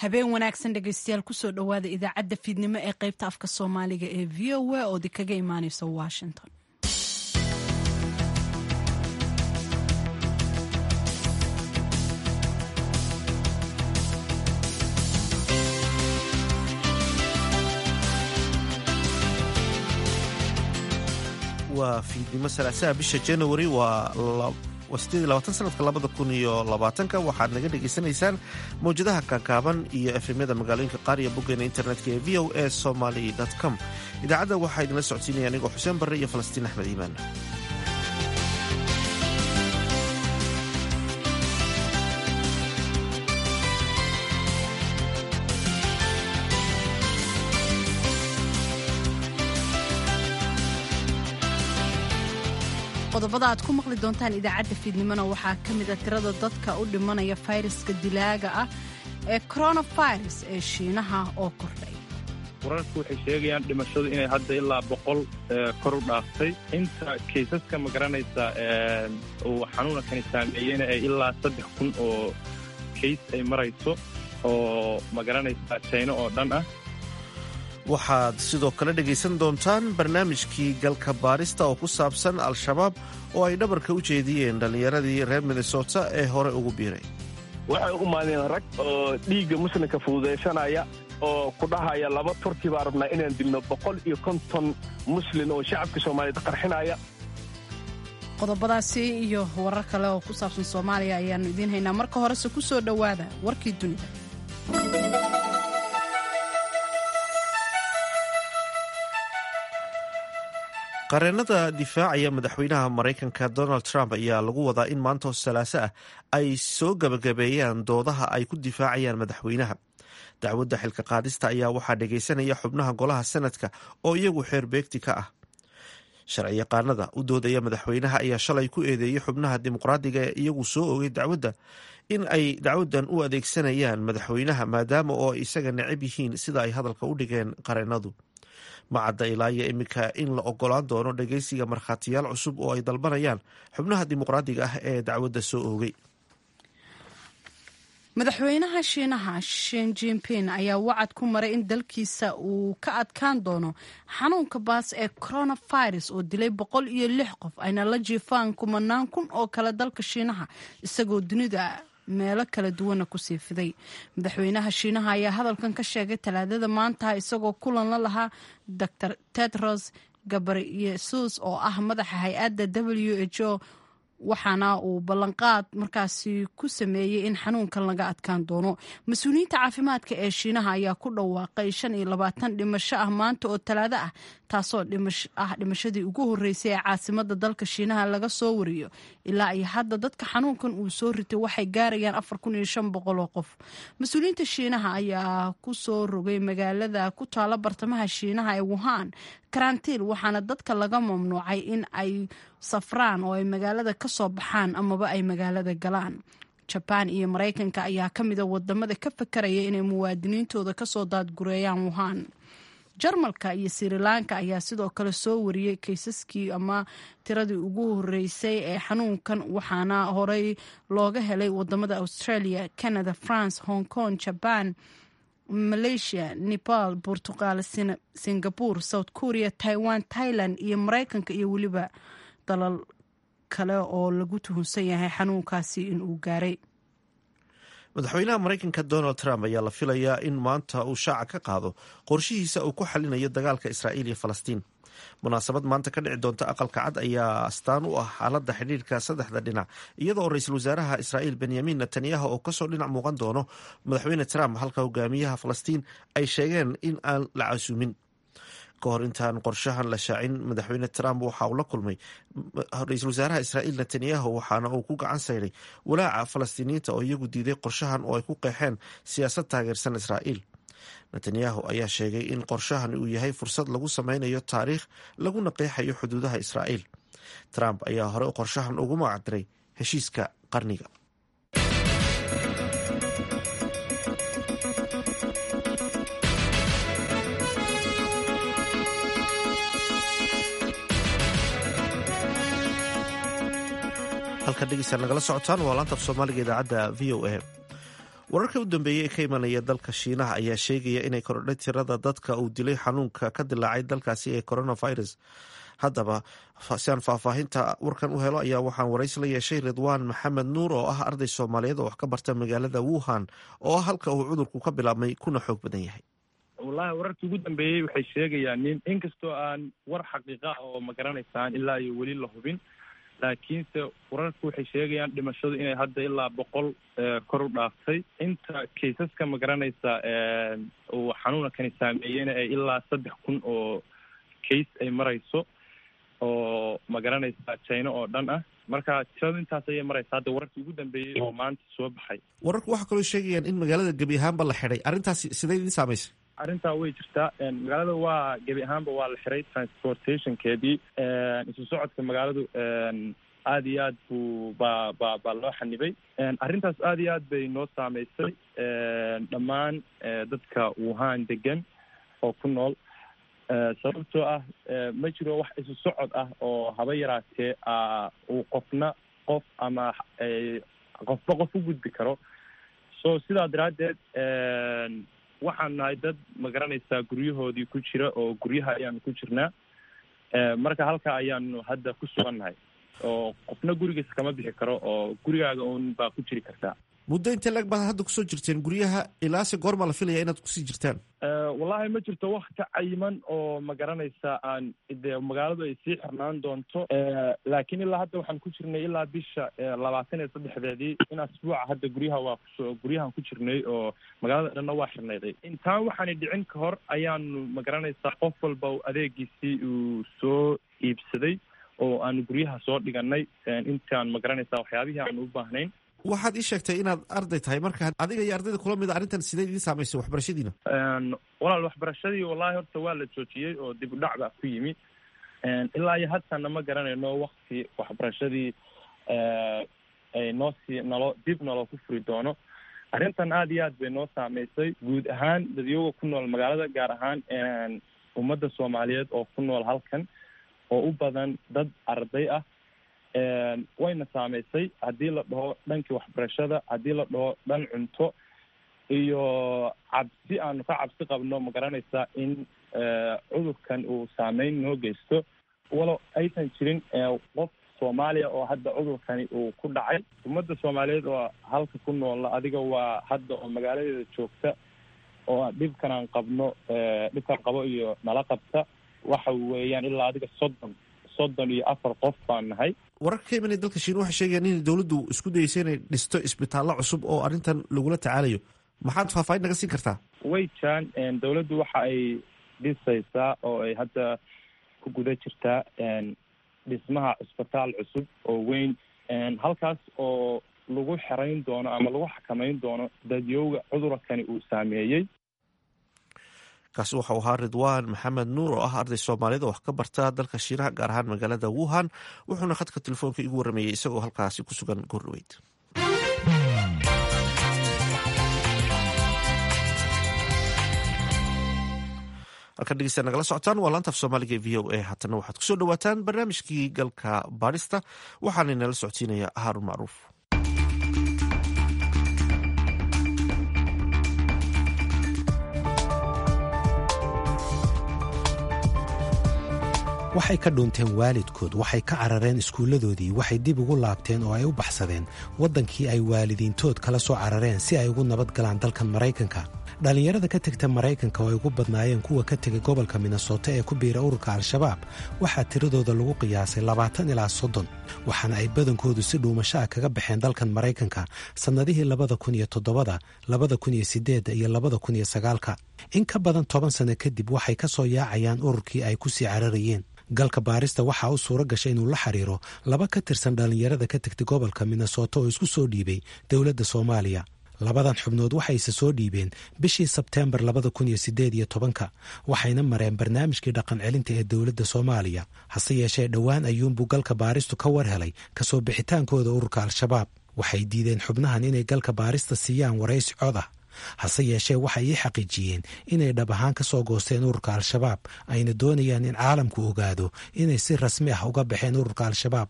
habeen wanaagsan dhegeystayaal kusoo dhowaada idaacadda fiidnimo ee qaybta afka soomaaliga ee v o a oo kaga imaaneysa washington waa fiidnimo salaasaha bisha januari waa sanadka labada kun iyo labaatanka waxaad naga dhegaysanaysaan mawjadaha kaakaaban iyo efemyada magaalooyinka qaar iyo boggeena internetka ee v o a somaly com idaacadda waxaa idinla socodsiinaya anigoo xuseen barre iyo falastiin axmed iimaan qodobada aad ku maqli doontaan idaacadda fiidnimona waxaa ka mid a tirada dadka u dhimanaya fayraska dilaaga ah ee coronavirus ee shiinaha oo kordhay wararku waxay sheegayaan dhimashadu inay hadda ilaa boqol kor u dhaaftay inta kaysaska ma garanaysa uu xanuunankani saameeyeyna ee ilaa saddex kun oo kays ay marayso oo ma garanaysa jayno oo dhan ah waxaad sidoo kale dhegaysan doontaan barnaamijkii galka baarista oo ku saabsan al-shabaab oo ay dhabarka u jeediyeen dhallinyaradii reer minnesota ee hore ugu biiray waxay u maadeen rag oo dhiigga muslimka fududaysanaya oo ku dhahaya laba turki baa rabnaa inaan dilno boqol iyo konton muslin oo shacabka soomaaliyeed qarxinaya qodobadaasi iyo warar kale oo ku saabsan soomaaliya ayaannu idiin haynaa marka horese ku soo dhowaada warkii dunida qareennada difaacaya madaxweynaha maraykanka donald trump ayaa lagu wadaa in maanta salaaso ah ay soo gabagabeeyaan doodaha ay ku difaacayaan madaxweynaha dacwadda xilka qaadista ayaa waxaa dhegaysanaya xubnaha golaha senadka oo iyagu xeer beegti ka ah sharci yaqaanada u doodaya madaxweynaha ayaa shalay ku eedeeyey xubnaha dimuqraadiga ee iyagu soo ogay dacwadda in ay dacwaddan u adeegsanayaan madaxweynaha maadaama oo ay isaga necab yihiin sida ay hadalka u dhigeen qareennadu macadda ilaa iyo iminka in la ogolaan doono dhegeysiga markhaatiyaal cusub oo ay dalbanayaan xubnaha dimuqraadiga ah ee dacwadda soo oogay madaxweynaha shiinaha shin jinping ayaa wacad ku maray in dalkiisa uu ka adkaan doono xanuunka baas ee coronavirus oo dilay boqol iyo lix qof ayna la jiifaan kumanaan kun oo kale dalka shiinaha isagoo dunida meelo kala duwana kusii fiday madaxweynaha shiinaha ayaa hadalkan ka sheegay talaadada maanta isagoo kulan la lahaa dor tedros gabriyesus oo ah madaxa hay-adda w h o waxaana uu ballanqaad markaasi ku sameeyey in xanuunkan laga adkaan doono mas-uuliyiinta caafimaadka ee shiinaha ayaa ku dhawaaqay shan iyo labaatan dhimasho ah maanta oo talaado ah taasoo ah dhimashadii ugu horreysay ee caasimada dalka shiinaha laga soo wariyo ilaa iyo hadda dadka xanuunkan uu soo ritay waxay gaarayaan afar kun iyo shan boqol oo qof mas-uuliyiinta shiinaha ayaa ku soo rogay magaalada ku taala bartamaha shiinaha ee wuhan karantiil waxaana dadka laga mamnuucay in ay safraan oo ay magaalada ka soo baxaan amaba ay magaalada galaan jabaan iyo maraykanka ayaa ka mida wadamada ka fakaraya inay muwaadiniintooda kasoo daadgureeyaan wuhan jarmalka iyo sirilanka ayaa sidoo kale soo wariyey kaysaskii ama tiradii ugu horeysay ee xanuunkan waxaana horey looga helay wadamada australia canada france hong kong jaban malaysia nepal portugal singapore south korea taiwan thailand iyo maraykanka iyo weliba dalal kale oo lagu tuhunsan yahay xanuunkaasi inuu gaaray madaxweynaha maraykanka donald trump ayaa la filayaa in maanta uu shaaca ka qaado qorshihiisa uu ku xalinayo dagaalka israa'iil iyo falastiin munaasabad maanta ka dhici doonta aqalka cad ayaa astaan u ah xaaladda xidhiirka saddexda dhinac iyadoo ra-iisul wasaaraha israa'iil benyamin netanyahu oo kasoo dhinac muuqan doono madaxweyne trump halka hogaamiyaha falastiin ay sheegeen in aan la casuumin ka hor intaan qorshahan la shaacin madaxweyne trump waxa uu la kulmay ra-iisul wasaaraha israa'iil netanyahu waxaana uu ku gacan sayray walaaca falastiiniyiinta oo iyagu diiday qorshahan oo ay ku qeexeen siyaasad taageersan israa'iil netanyahu ayaa sheegay in qorshahan uu yahay fursad lagu sameynayo taariikh laguna qeexayo xuduudaha israa'iil trump ayaa hore qorshahan ugu magacdiray heshiiska qarniga halka dhegeysta nagala socotaan waa laanta af soomaaliga idaacadda v o a wararka u dambeeyey ee ka imanaya dalka shiinaha ayaa sheegaya inay kordhay tirada dadka uu dilay xanuunka ka dilaacay dalkaasi ee coronavirus haddaba si aan faahfaahinta warkan u helo ayaa waxaan waraysi la yeeshay ridwaan maxamed nuur oo ah arday soomaaliyeed oo wax ka barta magaalada wuhan oo ah halka uu cudurku ka bilaabmay kuna xoog badan yahay wallahi wararkii ugu dambeeyey waxay sheegayaan nin inkastoo aan war xaqiiqa oo ma garanaysaan ilaa iyo weli la hubin laakiinse wararku waxay sheegayaan dhimashadu inay hadda ilaa boqol kor u dhaaftay inta kaysaska ma garanaysa uu xanuunkani saameeyeyna ay ilaa saddex kun oo case ay marayso oo ma garanaysa china oo dhan ah marka tiradu intaas ayay maraysa hadda wararkii ugu dambeeyey oo maanta soo baxay wararku waxaa kaloo sheegayaan in magaalada gebi ahaanba la xidhay arrintaasi sidee idin saamaysay arrintaa way jirtaa magaalada waa gebi ahaanba waa la xiray transportationkeedii isu socodka magaaladu aada iyo aad buu baa ba baa loo xanibay arrintaas aada iyo aad bay noo saameysay dhammaan dadka wuhan degan oo ku nool sababtoo ah ma jiro wax isu socod ah oo haba yaraatee uu qofna qof ama qofba qof u gudbi karo so sidaa daraaddeed waxaan nahay dad ma garanaysaa guryahoodii ku jira oo guryaha ayaanu ku jirnaa marka halka ayaanu hadda ku sugan nahay oo qofna gurigiisa kama bixi karo oo gurigaaga uun baa ku jiri kartaa muddo intee lag baad hadda kusoo jirteen guryaha ilaase goorma la filaya inaad kusii jirtaan wallahi ma jirto wakti cayiman oo ma garanaysa aan de magaaladu ay sii xirnaan doonto laakiin ilaa hadda waxaan ku jirnay ilaa bisha labaatan iyo saddexdeedii in asbuuca hadda guryaha waa kuso guryahan ku jirnay oo magaalada dhanna waa xirnayday intaan waxaanay dhicin ka hor ayaanu ma garanaysaa qof walba adeegiisii uu soo iibsaday oo aanu guryaha soo dhiganay intaan ma garanaysaa waxyaabihii aanu u baahnayn waxaad ii sheegtay inaad arday tahay marka adiga iyo ardayda kula mida arrintan sidee idiin saamaysay waxbarashadiina walaal waxbarashadii wallahi horta waa la joojiyey oo dib u dhac baa ku yimi ilaa iyo haddana ma garanayno wakti waxbarashadii ay noo sii nalo dib naloo ku furi doono arrintan aada iyo aad bay noo saameysay guud ahaan dadyoga ku nool magaalada gaar ahaan ummadda soomaaliyeed oo ku nool halkan oo u badan dad arday ah wayna saameysay haddii la dhaho dhankii waxbarashada haddii la dhaho dhan cunto iyo cabsi aanu ka cabsi qabno ma garanaysaa in cudurkan uu saameyn noo geysto walow aysan jirin qof soomaaliya oo hadda cudurkani uu ku dhacay ummadda soomaaliyeed oo halka ku noola adiga waa hadda oo magaaladeeda joogta oo dhibkan aan qabno dhibkan qabo iyo nala qabta waxa weeyaan ilaa adiga soddon soddon iyo afar qof baan nahay wararka ka imanaya dalka shiin waxay sheegayaan in dowladdu isku dayeysa inay dhisto isbitaallo cusub oo arrintan lagula tacaalayo maxaad faahfaahin naga siin kartaa way jiraan dowladdu waxa ay dhisaysaa oo ay hadda ku guda jirtaa dhismaha cisbitaal cusub oo weyn halkaas oo lagu xerayn doono ama lagu xakameyn doono dadyowga cudurkani uu saameeyey kaasi waxau ahaa ridwaan maxamed nuur oo ah arday soomaaliyed oo wax ka barta dalka shiinaha gaar ahaan magaalada wuhan wuxuuna khadka telefoonka igu warrameeyey isagoo halkaasi ku sugan goordhaweyd halkan dhegeysta nagala socotaan waa laantaaf soomaaliga e v o a haatana waxaad kusoo dhawaataan barnaamijkii galka baadhista waxaana inala socodsiinaya haarun macruuf waxay ka dhuunteen waalidkood waxay ka carareen iskuulladoodii waxay dib ugu laabteen oo ay u baxsadeen waddankii ay waalidiintood kala soo carareen si ay ugu nabad galaan dalkan maraykanka dhallinyarada ka tegta maraykanka oo ay ugu badnaayeen kuwa ka tegay gobolka minnesota ee ku biira ururka al-shabaab waxaa tiradooda lagu qiyaasay labaatan ilaa soddon waxaana ay badankoodu si dhuumasho ah kaga baxeen dalkan maraykanka sannadihii labada kun iyo toddobada labada kun iyo siddeedda iyo labada kun iyo sagaalka in ka badan toban sanno kadib waxay ka soo yaacayaan ururkii ay ku sii cararayeen galka baarista waxaa u suuro gashay inuu la xiriiro laba ka tirsan dhallinyarada ka tegtay gobolka minnesota oo isku soo dhiibay dowladda soomaaliya labadan xubnood waxayse soo dhiibeen bishii sebteembar labada kun iyo siddeed iyo tobanka waxayna mareen barnaamijkii dhaqan celinta ee dowladda soomaaliya hase yeeshee dhowaan ayuunbuu galka baaristu ka war helay kasoo bixitaankooda ururka al-shabaab waxay diideen xubnahan inay galka baarista siiyaan waraysi cod ah hase yeeshee waxay ii xaqiijiyeen inay dhab ahaan ka soo goosteen ururka al-shabaab ayna doonayaan in caalamku ogaado inay si rasmi ah uga baxeen ururka al-shabaab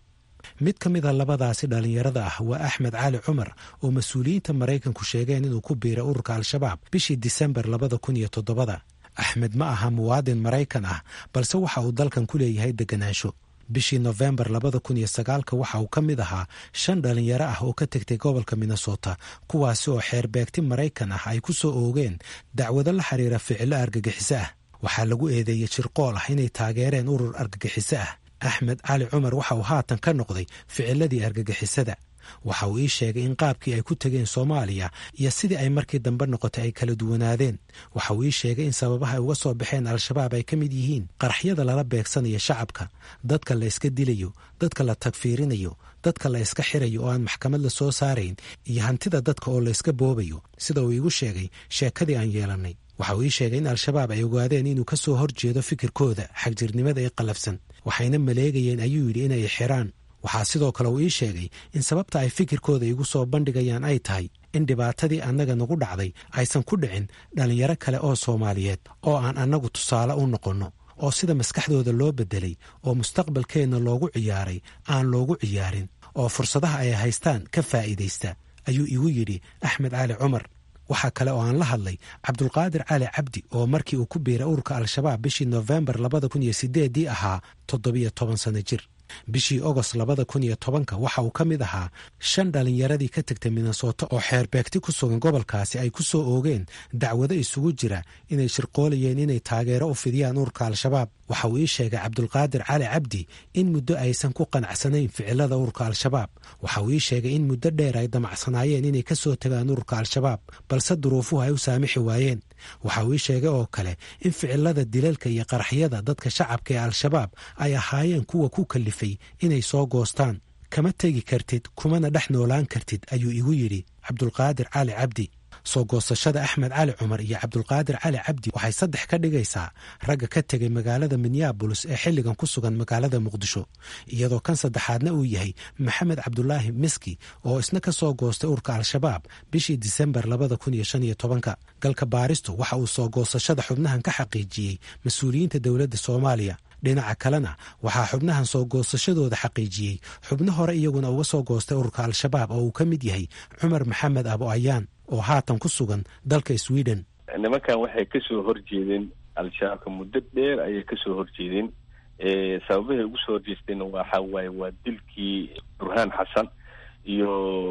mid ka mid a labadaasi dhallinyarada ah waa axmed cali cumar oo mas-uuliyiinta maraykanku sheegeen inuu ku biiray ururka al-shabaab bishii disembar labada kun iyo toddobada axmed ma aha muwaadin maraykan ah balse waxa uu dalkan ku leeyahay deganaansho bishii nofembar labada kun iyo sagaalka waxa uu ka mid ahaa shan dhallinyaro ah oo ka tegtay gobolka minnesota kuwaasi oo xeerbeegti maraykan ah ay ku soo oogeen dacwado la xiriira ficilo argagixiso ah waxaa lagu eedeeyey jirqool ah inay taageereen urur argagixiso ah axmed cali cumar waxa uu haatan ka noqday ficiladii argagixisada waxa uu ii sheegay in qaabkii ay ku tegeen soomaaliya iyo sidii ay markii dambe noqotay ay kala duwanaadeen waxa uu ii sheegay in sababaha ay uga soo baxeen al-shabaab ay ka mid yihiin qaraxyada lala beegsanayo shacabka dadka la yska dilayo dadka la tagfiirinayo dadka la yska xirayo oo aan maxkamad la soo saarayn iyo hantida dadka oo la yska boobayo sida uu iigu sheegay sheekadii aan yeelannay waxa uu ii sheegay in al-shabaab ay ogaadeen inuu ka soo horjeedo fikirkooda xagjirnimada ee qallafsan waxayna maleegayeen ayuu yidhi inay xiraan waxaa sidoo kale uu ii sheegay in sababta ay fikirkooda igu soo bandhigayaan ay tahay in dhibaatadii annaga nagu dhacday aysan ku dhicin dhallinyaro kale oo soomaaliyeed oo aan annagu tusaale u noqonno oo sida maskaxdooda loo beddelay oo mustaqbalkeenna loogu ciyaaray aan loogu ciyaarin oo fursadaha ay haystaan ka faa'iidaysta ayuu igu yidhi axmed cali cumar waxaa kale oo aan la hadlay cabdulqaadir cali cabdi oo markii uu ku biiray ururka al-shabaab bishii nofembar labada kun iyo sideeddii ahaa toddobiyo toban sanno jir bishii ogost labada kun iyo tobanka waxa uu ka mid ahaa shan dhallinyaradii ka tegtay minnesota oo xeerbeegti ku sugan gobolkaasi ay ku soo oogeen dacwado isugu jira inay shirqoolayeen inay taageero u fidiyaan ururka al-shabaab waxa uu ii sheegay cabdulqaadir cali cabdi in muddo aysan ku qanacsanayn ficilada ururka al-shabaab waxa uu ii sheegay in muddo dheer ay damacsanaayeen inay ka soo tagaan ururka al-shabaab balse duruufuhu ay u saamixi waayeen waxa uu ii sheegay oo kale in ficilada dilalka iyo qaraxyada dadka shacabka ee al-shabaab ay ahaayeen kuwa ku kalifay inay soo goostaan kama tegi kartid kumana dhex noolaan kartid ayuu igu yidhi cabdulqaadir cali cabdi soo goosashada axmed cali cumar iyo cabdulqaadir cali cabdi waxay saddex ka dhigaysaa ragga ka tegay magaalada minneabolis ee xilligan ku sugan magaalada muqdisho iyadoo kan saddexaadna uu yahay maxamed cabdulaahi miski oo isna ka soo goostay urka al-shabaab bishii disembar labada kun iyo shan iyo tobanka galka baaristu waxa uu soo goosashada xubnahan ka xaqiijiyey mas-uuliyiinta dowladda soomaaliya dhinaca kalena waxaa xubnahan soo goosashadooda xaqiijiyey xubno hore iyaguna uga soo goostay ururka al-shabaab oo uu ka mid yahay cumar maxamed abo ayaan oo haatan ku sugan dalka sweden nimankan waxay kasoo horjeedeen al-shabaabka muddo dheer ayay kasoo horjeedeen sababahay ugu soo horjeesteen waxa waaye waa dilkii burhaan xasan iyo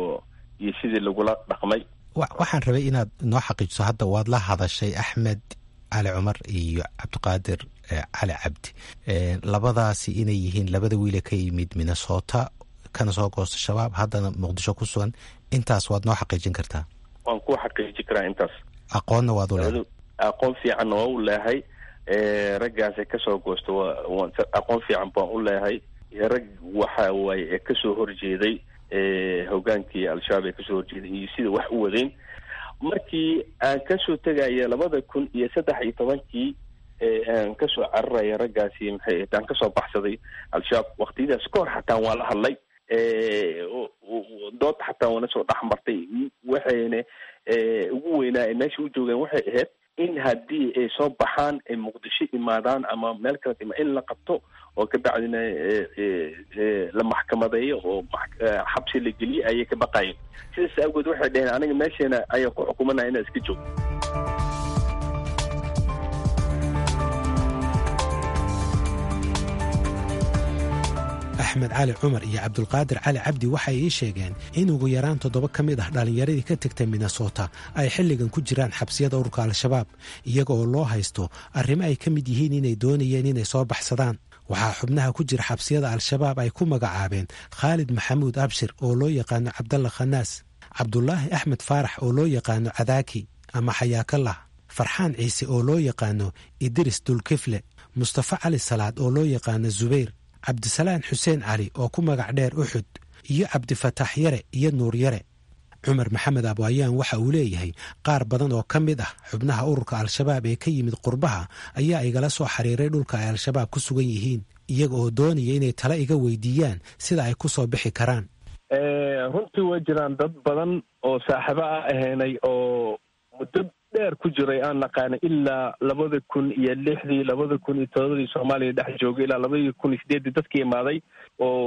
iyo sidii lagula dhaqmay waxaan rabay inaad noo xaqiijiso hadda waad la hadashay axmed cali cumar iyo cabdiqaadir cali cabdi labadaasi inay yihiin labada wiile ka yimid minnesota kana soo goosta shabaab haddana muqdisho ku sugan intaas waad noo xaqiijin kartaa waan ku xaqiiji karaa intaas aqoonna waad u leehay aqoon fiicanna waa u leehay raggaasay kasoo goosta aqoon fiican baan u leehay rag waxa waaye ee kasoo horjeeday hogaankii al-shabaab ee kasoo horjeeday iyo sida wax u wadeen markii aan kasoo tegaya labada kun iyo saddex iyo tobankii aan kasoo cararaya raggaasi maxay aan kasoo baxsaday al-shabaab waktiyadaas ka hor xataa waa la hadlay dood xataa waana soo dhex martay waxayna ugu weynaa ay meesha u joogeen waxay ahayd in haddii ay soo baxaan ay muqdisho imaadaan ama meel kale ima in la qabto oo kabacdina la maxkamadeeyo oo xabsi la geliye ayay ka baqayeen sidaas awgeed waxay dhaheen aniga meesheena ayaa ku xukumanaya inaa iska joogto axmed cali cumar iyo cabdulqaadir cali cabdi waxay ii sheegeen in ugu yaraan toddoba ka mid ah dhallinyaradii ka tegtay minnesota ay xilligan ku jiraan xabsiyada ururka al-shabaab iyaga oo loo haysto arrimo ay ka mid yihiin inay doonayeen inay soo baxsadaan waxaa xubnaha ku jira xabsiyada al-shabaab ay ku magacaabeen khaalid maxamuud abshir oo loo yaqaano cabdalla khanaas cabdulaahi axmed faarax oo loo yaqaano cadaaki ama xayaakallah farxaan ciise oo loo yaqaano idris dulkifle mustafa cali salaad oo loo yaqaano zubayr cabdisalaan xuseen cali oo ku magac dheer uxud iyo cabdifataax yare iyo nuur yare cumar maxamed abwaayaan waxa uu leeyahay qaar badan oo ka mid ah xubnaha ururka al-shabaab ee ka yimid qurbaha ayaa igala soo xiriiray dhulka ay al-shabaab ku sugan yihiin iyaga oo doonaya inay tala iga weydiiyaan sida ay ku soo bixi karaan runtii way jiraan dad badan oo saaxiibo ah ahaynay oo muddo dheer ku jiray aan naqaana ilaa labada kun iyo lixdii labada kun iyo todobadii soomaaliya dhex joogay ilaa labadii kun iyo sideeddii dadkii imaaday oo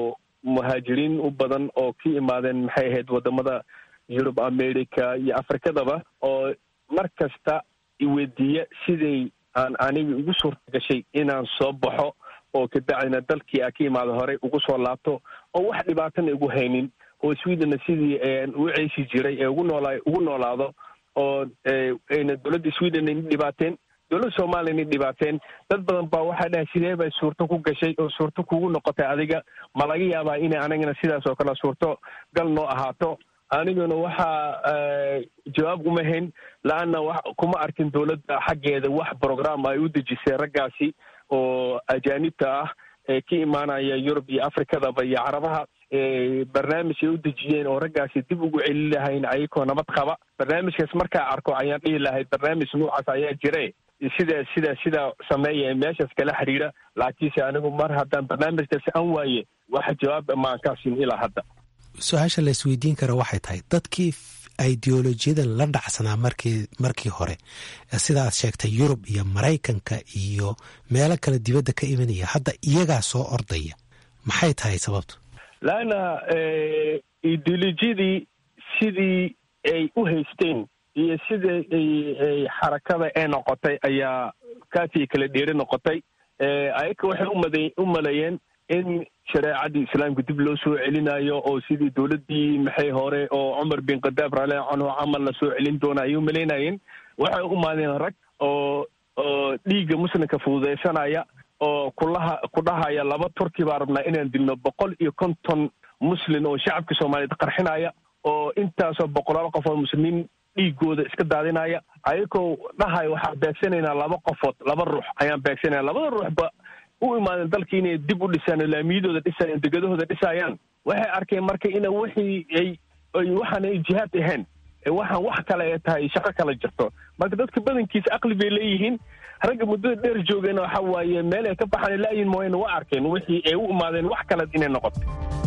muhaajiriin u badan oo ka imaadeen maxay ahayd wadamada yurub america iyo afrikadaba oo mar kasta iweydiiya siday aan aniga igu suurta gashay inaan soo baxo oo kabacdina dalkii a ka imaada horey ugu soo laabto oo wax dhibaatana igu haynin oo swedenna sidii u ceysi jiray ee ugu noolaa ugu noolaado oo ayna dowladda sweden ayna dhibaateen dowladda soomaliya ayna dhibaateen dad badan baa waxaa dhahay sidee bay suurto ku gashay oo suurto kugu noqotay adiga ma laga yaabaa inay anigana sidaas oo kale suurto gal noo ahaato aniguna waxaa jawaab uma hayn la-anna wa kuma arkin dowladda xaggeeda wax program ay u dejisay raggaasi oo ajaanibta ah ee ka imaanaya yurub iyo afrikadaba iyo carabaha barnaamij ay u dejiyeen oo raggaasi dib ugu celi lahayn ayagoo nabad qaba barnaamijkaas markaa arko ayaan dhihi lahay barnaamij noocaas ayaa jire sida sida sida sameeya ee meeshaas kala xiriira laakiinse anigu mar haddaan barnaamijkaasi an waaye wax jawaab maan kaa siin ilaa hadda su-aasha la isweydiin kara waxay tahay dadkii ideolojiyadan la dhacsanaa markii markii hore sidaad sheegtay yurub iyo maraykanka iyo meelo kale dibadda ka imanaya hadda iyagaa soo ordaya maxay tahay sababtu laanna ideolojiyadii sidii ay u haysteen iyo sidai ay xarakada ee noqotay ayaa kaasii kala dheeri noqotay ayaga waxay umada u maleeyeen in shareecadii islaamka dib loo soo celinayo oo sidii dowladdii maxay hore oo cumar bin khadaab rale canhu camal la soo celin doona ayay umalaynayeen waxay u imaadeen rag oo oo dhiigga muslimka fududaysanaya oo kulaha ku dhahaya laba turki baa rabnaa inaan dilno boqol iyo konton muslim oo shacabka soomaaliyeed qarxinaya oo intaasoo boqolaal qof oo muslimiin dhiigooda iska daadinaya ayagoo dhahaya waxaan beegsanaynaa laba qofood laba ruux ayaan beegsanaya labada ruuxba u imaadeen dalka inay dib u dhisaan oo laamiyadooda dhisayaan degadahooda dhisayaan waxay arkeen marka ina wixii ay ay waxaan ay jihaad ahayn waxaan wax kale ee tahay shaqo kala jirto marka dadka badankiisa aqli bay leeyihiin ragga muddada dheer joogeen waxa waaye meel ay ka baxaan laayin mooyane waa arkeen wixii ay u imaadeen wax kale inay noqoto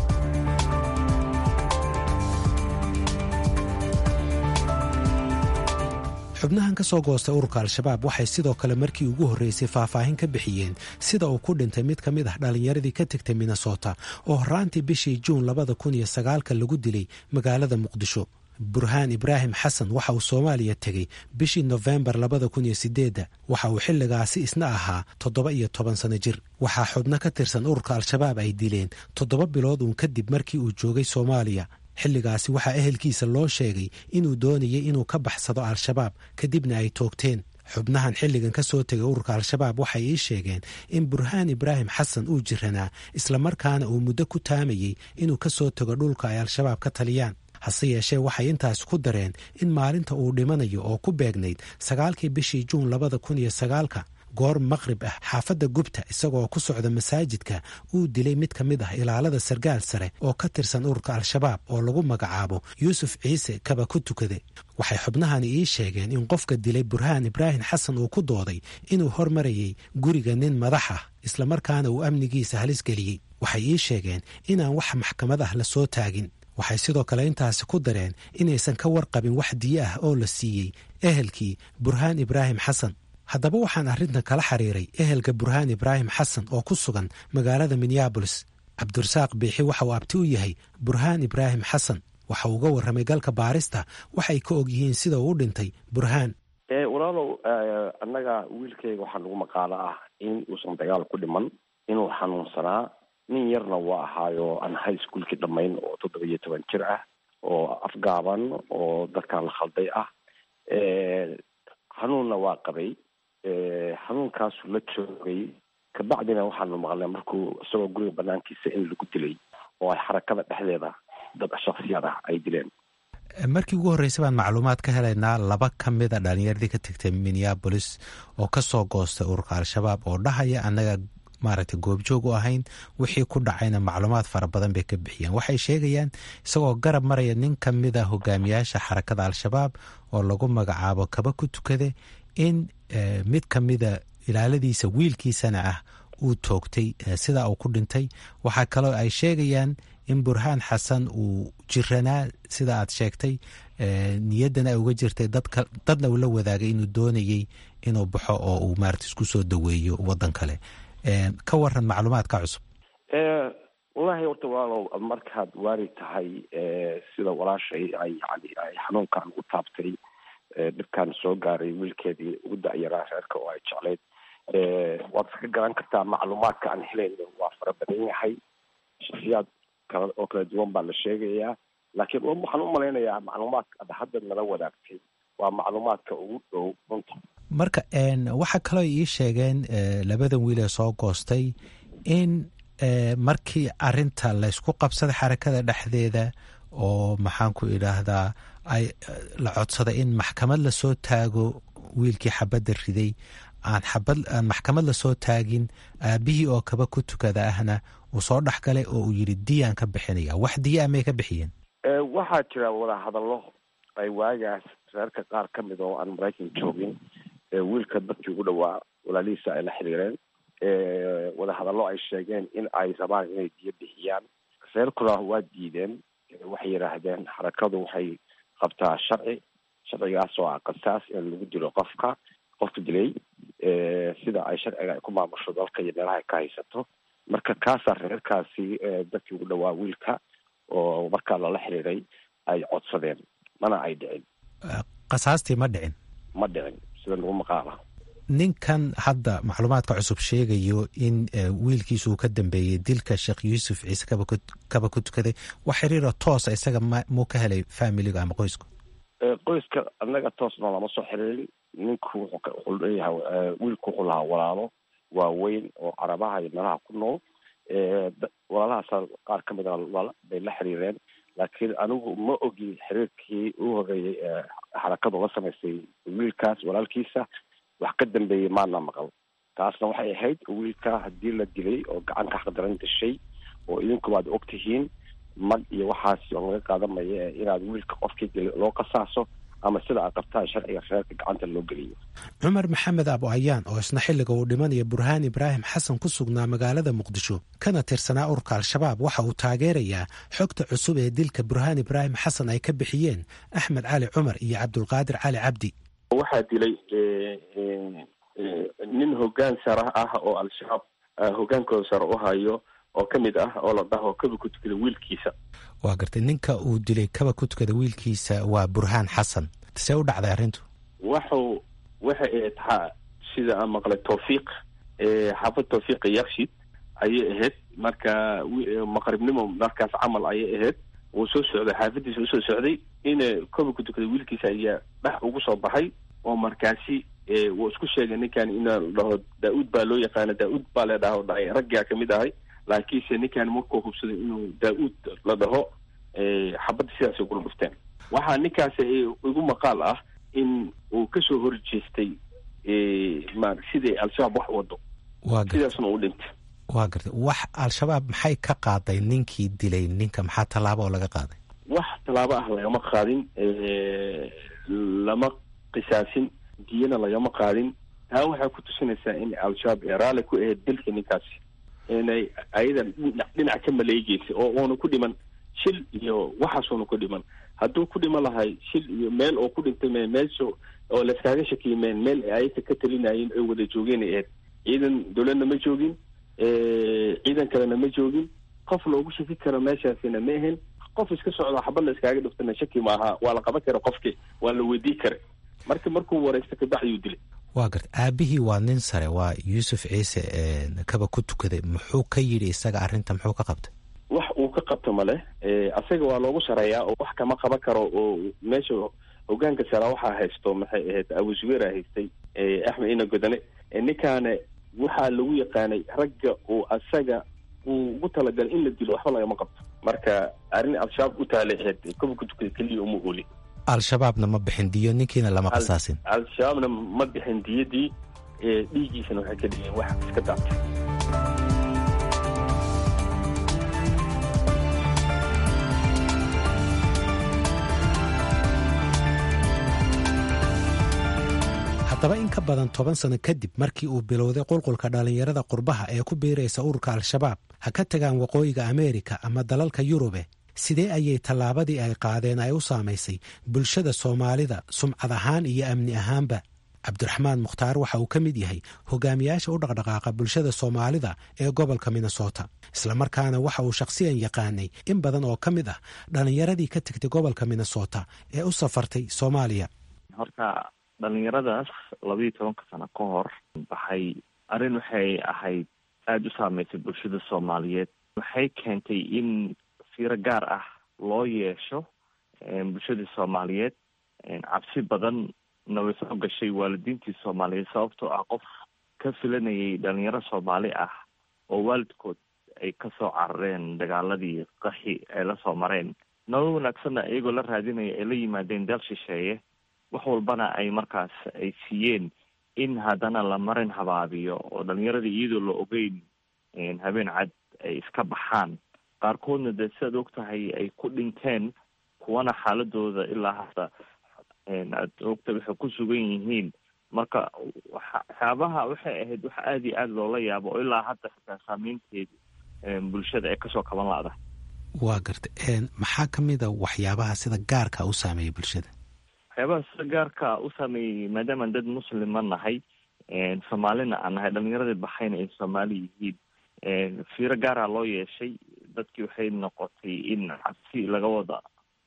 xubnahan ka soo goostay ururka al-shabaab waxay sidoo kale markii ugu horreysay faahfaahin ka bixiyeen sida uu ku dhintay mid ka mid ah dhallinyaradii ka tegtay minnesota oo horaantii bishii juun labada kun iyo sagaalka lagu dilay magaalada muqdisho burhaan ibraahim xasan waxa uu soomaaliya tegey bishii nofembar labada kun iyo sideedda waxa uu xilligaasi isna ahaa toddoba iyo toban sano jir waxaa xubno ka tirsan ururka al-shabaab ay dileen toddoba bilood uun kadib markii uu joogay soomaaliya xilligaasi waxaa ehelkiisa loo sheegay inuu doonayay inuu ka baxsado al-shabaab kadibna ay toogteen xubnahan xilligan ka soo tegay ururka al-shabaab waxay ii sheegeen in burhaan ibraahim xasan uu jiranaa islamarkaana uu muddo ku taamayey inuu ka soo tago dhulka ay al-shabaab ka taliyaan hase yeeshee waxay intaas ku dareen in maalinta uu dhimanayo oo ku beegnayd sagaalkii bishii juun labada kun iyo sagaalka goor maqrib ah xaafadda gubta isagoo ku socda masaajidka uu dilay mid ka mid ah ilaalada sargaal sare oo ka tirsan ururka al-shabaab oo lagu magacaabo yuusuf ciise kaba ku tukade waxay xubnahani ii sheegeen in qofka dilay burhaan ibraahim xasan uu ku dooday inuu hormarayay guriga nin madax ah islamarkaana uu amnigiisa halis geliyey waxay ii sheegeen inaan wax maxkamad ah la soo taagin waxay sidoo kale intaasi ku dareen inaysan ka warqabin wax diyo ah oo la siiyey ehelkii burhaan ibraahim xasan haddaba waxaan arrintan kala xiriiray ehelka burhaan ibraahim xasan oo ku sugan magaalada minneabolis cabdirasaaq biixi waxa uu abti u yahay burhaan ibraahim xasan waxa uu uga warramay galka baarista waxay ka og yihiin sida uu u dhintay burhaan walaalow annaga wiilkayga waxaa lagu maqaalo ah in uusan dagaal ku dhiman inuu xanuunsanaa nin yarna waa ahaayo aan high schoolkii dhammayn oo toddoba iyo toban jir ah oo afgaaban oo dadkan la khalday ah xanuunna waa qabay xanuunkaasu la joogay kabacdina waxaanu maqlnay markuu isagoo guriga banaankiisa in lagu dilay oo ay xarakada dhexdeeda dad shaksiyaad ah ay dileen markii ugu horreysay baan macluumaad ka helaynaa laba ka mida dhalinyaradii ka tegtay minneabolis oo ka soo goostay ururka al-shabaab oo dhahaya annaga maaragtay goobjoog u ahayn wixii ku dhacayna macluumaad fara badan bay ka bixiyeen waxay sheegayaan isagoo garab maraya nin ka mida hogaamiyaasha xarakada al-shabaab oo lagu magacaabo kaba ku tukade in mid ka mida ilaaladiisa wiilkiisana ah uu toogtay sidaa uu ku dhintay waxaa kaloo ay sheegayaan in burhaan xasan uu jiranaa sida aad sheegtay niyaddana ay uga jirtay dadna uu la wadaagay inuu doonayey inuu baxo oo uu maarata isku soo daweeyo waddan kale ka waran macluumaadka cusub wallahi horta walaalow markaad waari tahay sida walaashay ay yani ay xanuunkan ugu taabtay dhibkan soo gaaray wiilkeedii ugu da-yaraa reerka oo ay jecleyd waad iska garan kartaa macluumaadka aan helayno waa fara badan yahay shaksiyaad kala oo kala duwan baa la sheegayaa laakiin waxaan u malaynayaa macluumaadka ad hadda nala wadaagtay waa macluumaadka ugu dhow runta marka waxaa kaloo ii sheegeen labadan wiil ee soo goostay in markii arinta laysku qabsaday xarakada dhexdeeda oo maxaan ku idhaahdaa ay la codsaday in maxkamad lasoo taago wiilkii xabadda riday aan xabad aan maxkamad lasoo taagin aabihii oo kaba ku tukada ahna uu soo dhex galay oo uu yidhi diyaan ka bixinaya wax diya amay ka bixiyeen waxaa jira wadahadallo ay waagaas reerka qaar ka mid oo aan maraykan joogin wiilka dadkii ugu dhawaa walaalihiisa ay la xiriireen wadahadallo ay sheegeen in ay rabaan inay diyo bixiyaan reerkuna waa diideen waxay yidhaahdeen xarakadu waxay qabtaa sharci sharcigaas oo ah qasaas in lagu dilo qofka qofka dilay sida ay sharciga ay ku maamusho dalka iyo meelaha ay ka haysato marka kaasaa reerkaasi dadkii ugu dhawaa wiilka oo markaa lala xiriiray ay codsadeen mana ay dhicin qasaastii ma dhicin ma dhicin sida lagu maqaala ninkan hadda macluumaadka cusub sheegayo in wiilkiisu uu ka dambeeyey dilka sheekh yuusuf ciise kaba ku tukaday wax xiriiro toosa isaga muu ka helay familiga ama qoysku qoyska annaga toosna lama soo xiriirin ninku wuxuu leeyahay wiilku wuxuu lahaa walaalo waaweyn oo carabaha iyo meelaha ku nool walaalahaasa qaar ka mida bay la xiriireen laakiin anigu ma ogi xiriirkii u horeeyey xarakadu la samaysay wiilkaas walaalkiisa wax ka dambeeyey maana maqal taasna waxay ahayd wiilka haddii la dilay oo gacan ka xaqdaran dashay oo idinku waad og tihiin mag iyo waxaas oo laga qaadamaya inaad wiilka qofkii dilay loo qasaaso ama sida aad qabtaan sharciga reerka gacanta loo geliyo cumar maxamed abu ayaan oo isna xilliga uu dhimanaya burhaan ibraahim xasan ku sugnaa magaalada muqdisho kana tirsanaa ururka al-shabaab waxa uu taageerayaa xogta cusub ee dilka burhaan ibraahim xasan ay ka bixiyeen axmed cali cumar iyo cabdulqaadir cali cabdi waxaa dilay nin hoggaan sare ah oo al-shabaab hoggaankooda sare u hayo oo ka mid ah oo la dhaho kaba ku tukada wiilkiisa waa gartay ninka uu dilay kaba ku tukada wiilkiisa waa burhaan xasan see u dhacday arrintu waxu waxay ahayd ha sida aan maqlay tawfiiq xaafad tawfiiqa yakshid ayay ahayd marka maqribnimo markaas camal ayay ahayd wuu soo socday xaafadiisa usoo socday in kaba ku tukada wiilkiisa ayaa dhex ugu soo baxay oo markaasi wuu isku sheegay ninkan inaa dhaho daa-uud baa loo yaqaana daa-uud baa la dhaho dhahay raggaa kamid ahay laakiinse ninkan markuu hubsaday inuu daa-uud la dhaho xabadda sidaasay kula dhufteen waxaa ninkaas igu maqaal ah in uu kasoo horjeestay ma sidai al-shabaab wax wado sidaasna uu dhintay waa gartay wax al-shabaab maxay ka qaaday ninkii dilay ninka maxaa tallaabo oo laga qaaday wax tallaabo ah lagama qaadin lama qisaasin diyana lagama qaadin taa waxay ku tusinaysaa in al-shabaab ee raalli ku ahayd dilka ninkaasi inay ayadan dhinac ka maleegeysa oo uuna ku dhiman shil iyo waxaasuuna ku dhiman hadduu ku dhiman lahay shil iyo meel oo ku dhintay me meelsha oo layskaaga shakiyimeen meel ayaka ka talinayeen ay wada joogeen ay ahayd ciidan dowladna ma joogin ciidan kalena ma joogin qof loogu shaki karo meeshaasina ma ahayn qof iska socdo xabad la iskaaga dhiftana shaki maaha waa la qaban kara qofki waa la weydii kara marka markuu wareysta kabacdiyuu dilay waa garta aabihii waa nin sare waa yuusuf ciise kaba ku tukaday muxuu ka yidhi isaga arrinta muxuu ka qabtay wax uu ka qabto male asaga waa loogu sareeyaa oo wax kama qaban karo oo meesha hogaanka sara waxaa haysto maxay ahayd abuzubeera haystay axmed ina godane ninkaana waxaa lagu yaqaanay ragga uu asaga uu ugu talagalay in la dilo waxba lagama qabto marka arrin al-shabaab u taalay ahayd kaba ku tukada keliya uma ooli al-shabaabna ma bixin diyo ninkiina lama qasaasin al-shabaabna ma bixin diyadii dhiiggiisana waxay ka dhigeen wax iska daatay haddaba in ka badan toban sano kadib markii uu bilowday qulqulka dhallinyarada qurbaha ee ku biiraysa ururka al-shabaab ha ka tagaan waqooyiga ameerika ama dalalka yurube sidee ayay tallaabadii ay qaadeen ay u saamaysay bulshada soomaalida sumcad ahaan iyo amni ahaanba cabdiraxmaan mukhtaar waxa uu ka mid yahay hogaamiyaasha u dhaqdhaqaaqa bulshada soomaalida ee gobolka minnesota islamarkaana waxa uu shakhsiyan yaqaanay in badan oo ka mid ah dhallinyaradii ka tegtay gobolka minnesota ee u safartay soomaaliya horta dhalinyaradaas labayo tobanka sano ka hor waxay arrin waxay ahayd aada u saameysay bulshada soomaaliyeed waxay keentay in fiiro gaar ah loo yeesho bulshadii soomaaliyeed cabsi badan na way soo gashay waalidiintii soomaaliyeed sababtoo ah qof ka filanayay dhalinyaro soomaali ah oo waalidkood ay kasoo carareen dagaaladii qaxi ay la soo mareen nolol wanaagsanna iyagoo la raadinaya ay la yimaadeen deel shisheeye wax walbana ay markaas ay siiyeen in haddana la marin habaabiyo oo dhalinyaradii iyadoo la ogeyn habeen cad ay iska baxaan qaarkoodna dee siaad og tahay ay ku dhinteen kuwana xaaladooda ilaa hadda aad ogta waxay ku sugan yihiin marka waxyaabaha waxay ahayd wax aada iyo aada loola yaabo oo ilaa hadda xitaa saameynteedi bulshada ay kasoo kaban la-da waa garta maxaa ka mid a waxyaabaha sida gaarka u saameeyay bulshada waxyaabaha sida gaarka u saameeyey maadaamaan dad muslima nahay soomaalina aan nahay dhalinyaradii baxayna ay soomaali yihiin fiiro gaara loo yeeshay dadkii waxay noqotay in cabsi laga wada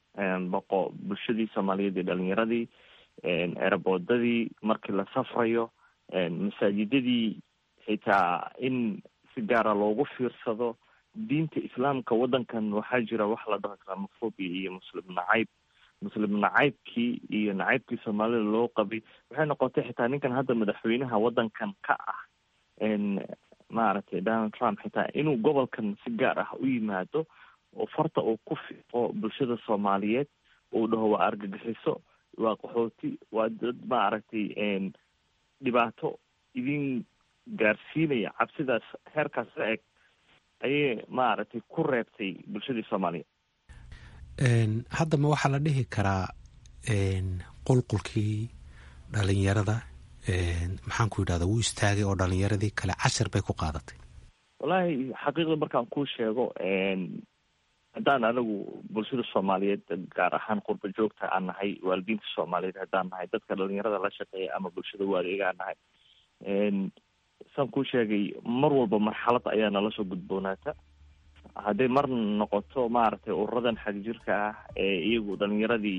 baqo bulshadii soomaaliyeed iyo dhalinyaradii eraboodadii markii la safrayo masaajidadii xitaa in si gaara loogu fiirsado diinta islaamka waddankan waxaa jira wax la dhaho islamophobia iyo muslim nacayb muslim nacaybkii iyo nacaybkii soomaalida loo qabay waxay noqotay xitaa ninkan hadda madaxweynaha waddankan ka ah maaragtay donald trump xitaa inuu gobolkan si gaar ah u yimaado oo farta uu ku fiiqo bulshada soomaaliyeed uu dhaho waa argagixiso waa qaxooti waa dad maaragtay dhibaato idin gaarsiinaya cabsidaas heerkaas la eg ayay maaragtay ku reebtay bulshadii soomaaliyeed hadda ma waxaa la dhihi karaa qulqulkii dhalinyarada maxaan ku yidhahda wuu istaagay oo dhalinyaradii kale cashar bay ku qaadatay wallaahi xaqiiqda markaan kuu sheego haddaan anigu bulshada soomaaliyeed gaar ahaan qurba joogta aan nahay waalidiinta soomaaliyeed haddaan nahay dadka dhalinyarada la shaqeeya ama bulshada waaligaan nahay saan kuu sheegay mar walba marxalad ayaa nala soo gudboonaata hadday mar noqoto maaragtay ururadan xagjirka ah ee iyagu dhalinyaradii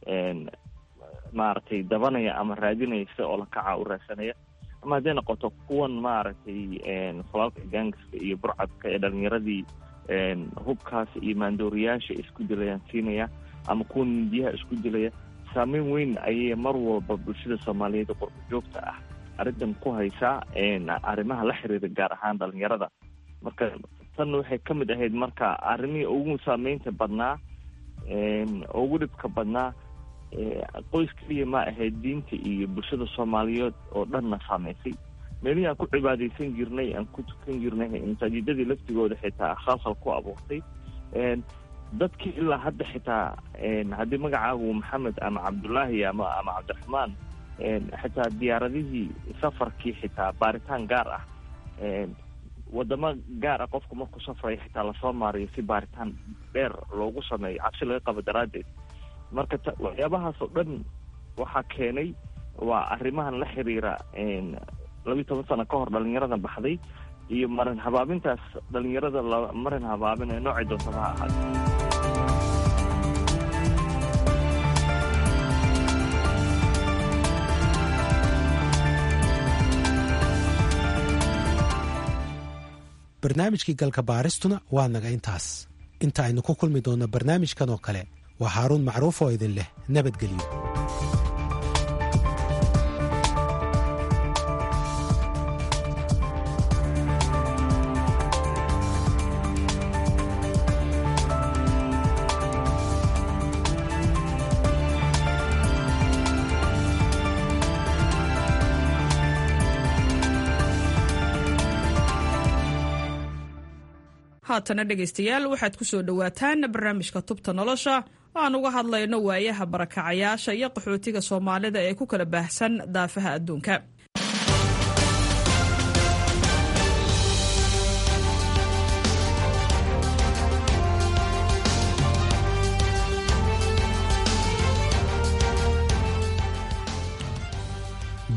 maaragtay dabanaya ama raadinaya sida oo lakaca u raadsanaya ama hadday noqoto kuwan maaragtay falaalka gaangiska iyo burcadka ee dhalinyaradii hubkaas iyo maandooriyaasha isku dilayaan siinaya ama kuwa mindiyaha isku dilaya saameyn weyn ayay mar walba bulshada soomaaliyeed qorba joogta ah arrintan ku haysaa arrimaha la xiriira gaar ahaan dhalinyarada marka tan waxay ka mid ahayd marka arrimihii ugu saameynta badnaa ugu dhibka badnaa qoys keliya ma ahayd diinta iyo bulshada soomaaliyeed oo dhanna saameysay meelihii aan ku cibaadaysan jirnay aan ku tukan jirnay masaajidadii laftigooda xitaa khalkhal ku abuurtay dadkii ilaa hadda xitaa haddii magacaagu maxamed ama cabdullaahi ama ama cabdiraxmaan xitaa diyaaradihii safarkii xitaa baaritaan gaar ah wadamo gaar ah qofku markuu safraya xitaa lasoo maariyo si baaritaan dheer loogu sameeyo cabsi laga qabo daraaddeed marka waxyaabahaas oo dhan waxaa keenay waa arrimahan la xiriira labiyi toban sano ka hor dhalinyarada baxday iyo marin habaabintaas dhalinyarada la marin habaabin ee noocay doontaba ha ahaada barnaamijkii galka baaristuna waa naga intaas inta aynu ku kulmi doonno barnaamijkan oo kale waa haaruun macruuf oo idin leh nabadgelyo haatana dhegaystayaal waxaad ku soo dhowaataan barnaamijka tubta nolosha oo aan uga hadlayno waayaha barakacayaasha iyo qaxootiga soomaalida ee ku kala baahsan daafaha adduunka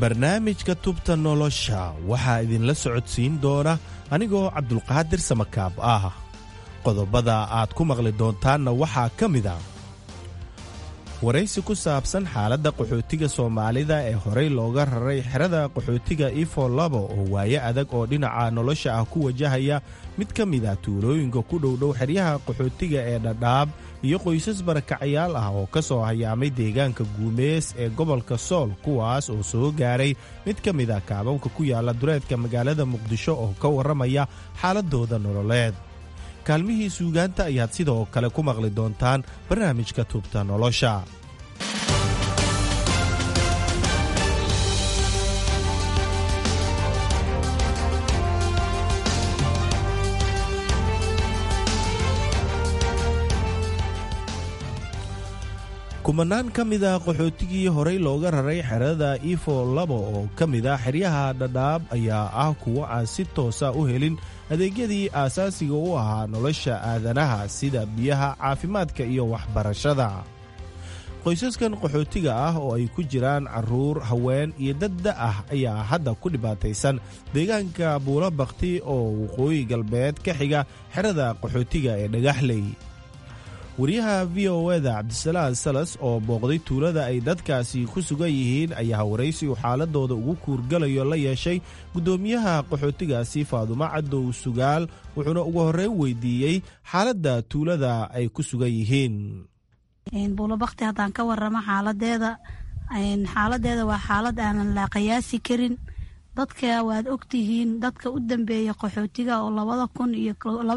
barnaamijka tubta nolosha waxaa idinla socodsiin doona anigoo cabdulqaadir samakaab ah qodobada aad ku maqli doontaanna waxaa ka mid a waraysi ku saabsan xaaladda qaxootiga soomaalida ee horey looga raray xerada qaxootiga ifo labo oo waaye adag oo dhinaca nolosha ah ku wajahaya mid ka mid ah tuulooyinka ku dhowdhow xeryaha qaxootiga ee dhadhaab iyo qoysas barakacayaal ah oo ka soo hayaamay deegaanka guumees ee gobolka sool kuwaas oo soo gaaray mid ka mid ah kaabanka ku yaala dureedka magaalada muqdisho oo ka warramaya xaaladooda nololeed kaalmihii suugaanta ayaad sidoo kale ku maqli doontaan barnaamijka tubta nolosha kumanaan ka mid ah qaxootigii horey looga raray xerada ifo labo oo ka mid ah xeryaha dhadhaab ayaa ah kuwo aan si toosa u helin adeegyadii aasaasiga u ahaa nolosha aadanaha sida biyaha caafimaadka iyo waxbarashada qoysaskan qaxootiga ah oo ay ku jiraan carruur haween iyo dadda ah ayaa hadda ku dhibaataysan deegaanka buulo bakti oo waqooyi galbeed ka xiga xerada qaxootiga ee dhagaxley wariyaha v o eda cabdisalaan salas oo booqday tuulada ay dadkaasi ku sugan yihiin ayaa waraysi uu xaaladooda ugu kuurgalayo la yeeshay guddoomiyaha qaxootigaasi faadumo cadow sugaal wuxuuna ugu horreyn weydiiyey xaaladda tuulada ay ku sugan yihiin buulobakti haddaan ka waramo xaaladeeda xaaladeeda waa xaalad aanan la qiyaasi karin dadka waad ogtihiin dadka u dambeeya qaxootiga oo labada kun iyo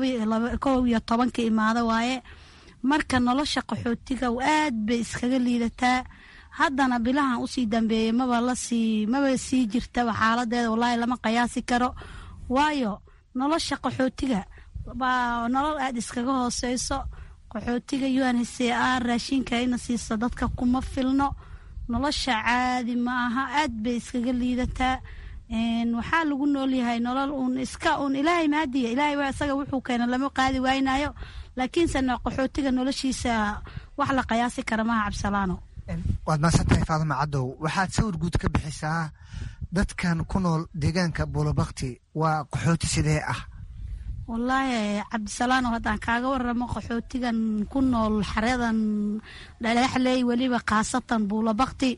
kow iyo tobanka imaada waaye marka nolosha qaxootiga aad bay iskaga liidataa haddana bilahan usii dambeeyey maba lasii maba sii jirtaba xaaladeeda wallaahi lama qiyaasi karo waayo nolosha qaxootiga baa nolol aada iskaga hooseyso qaxootiga un h c r raashinka ina siiso dadka kuma filno nolosha caadi ma aha aad bay iskaga liidataa waxaa lagu noolyahay nolol uun iska uun ilaahay maadiya ilaahay waa isaga wuxuu keena lama qaadi waynayo laakiinse qaxootiga noloshiisa wax la qiyaasi kara maha cabsalaano waad maasantahay faaduma cadow waxaad sawir guud ka bixisaa dadkan ku nool deegaanka buulobakti waa qaxooti sidee ah wallaahi cabdisalaano haddaan kaaga waramo qaxootigan ku nool xaredan dhagaxley weliba khaasatan buulobakti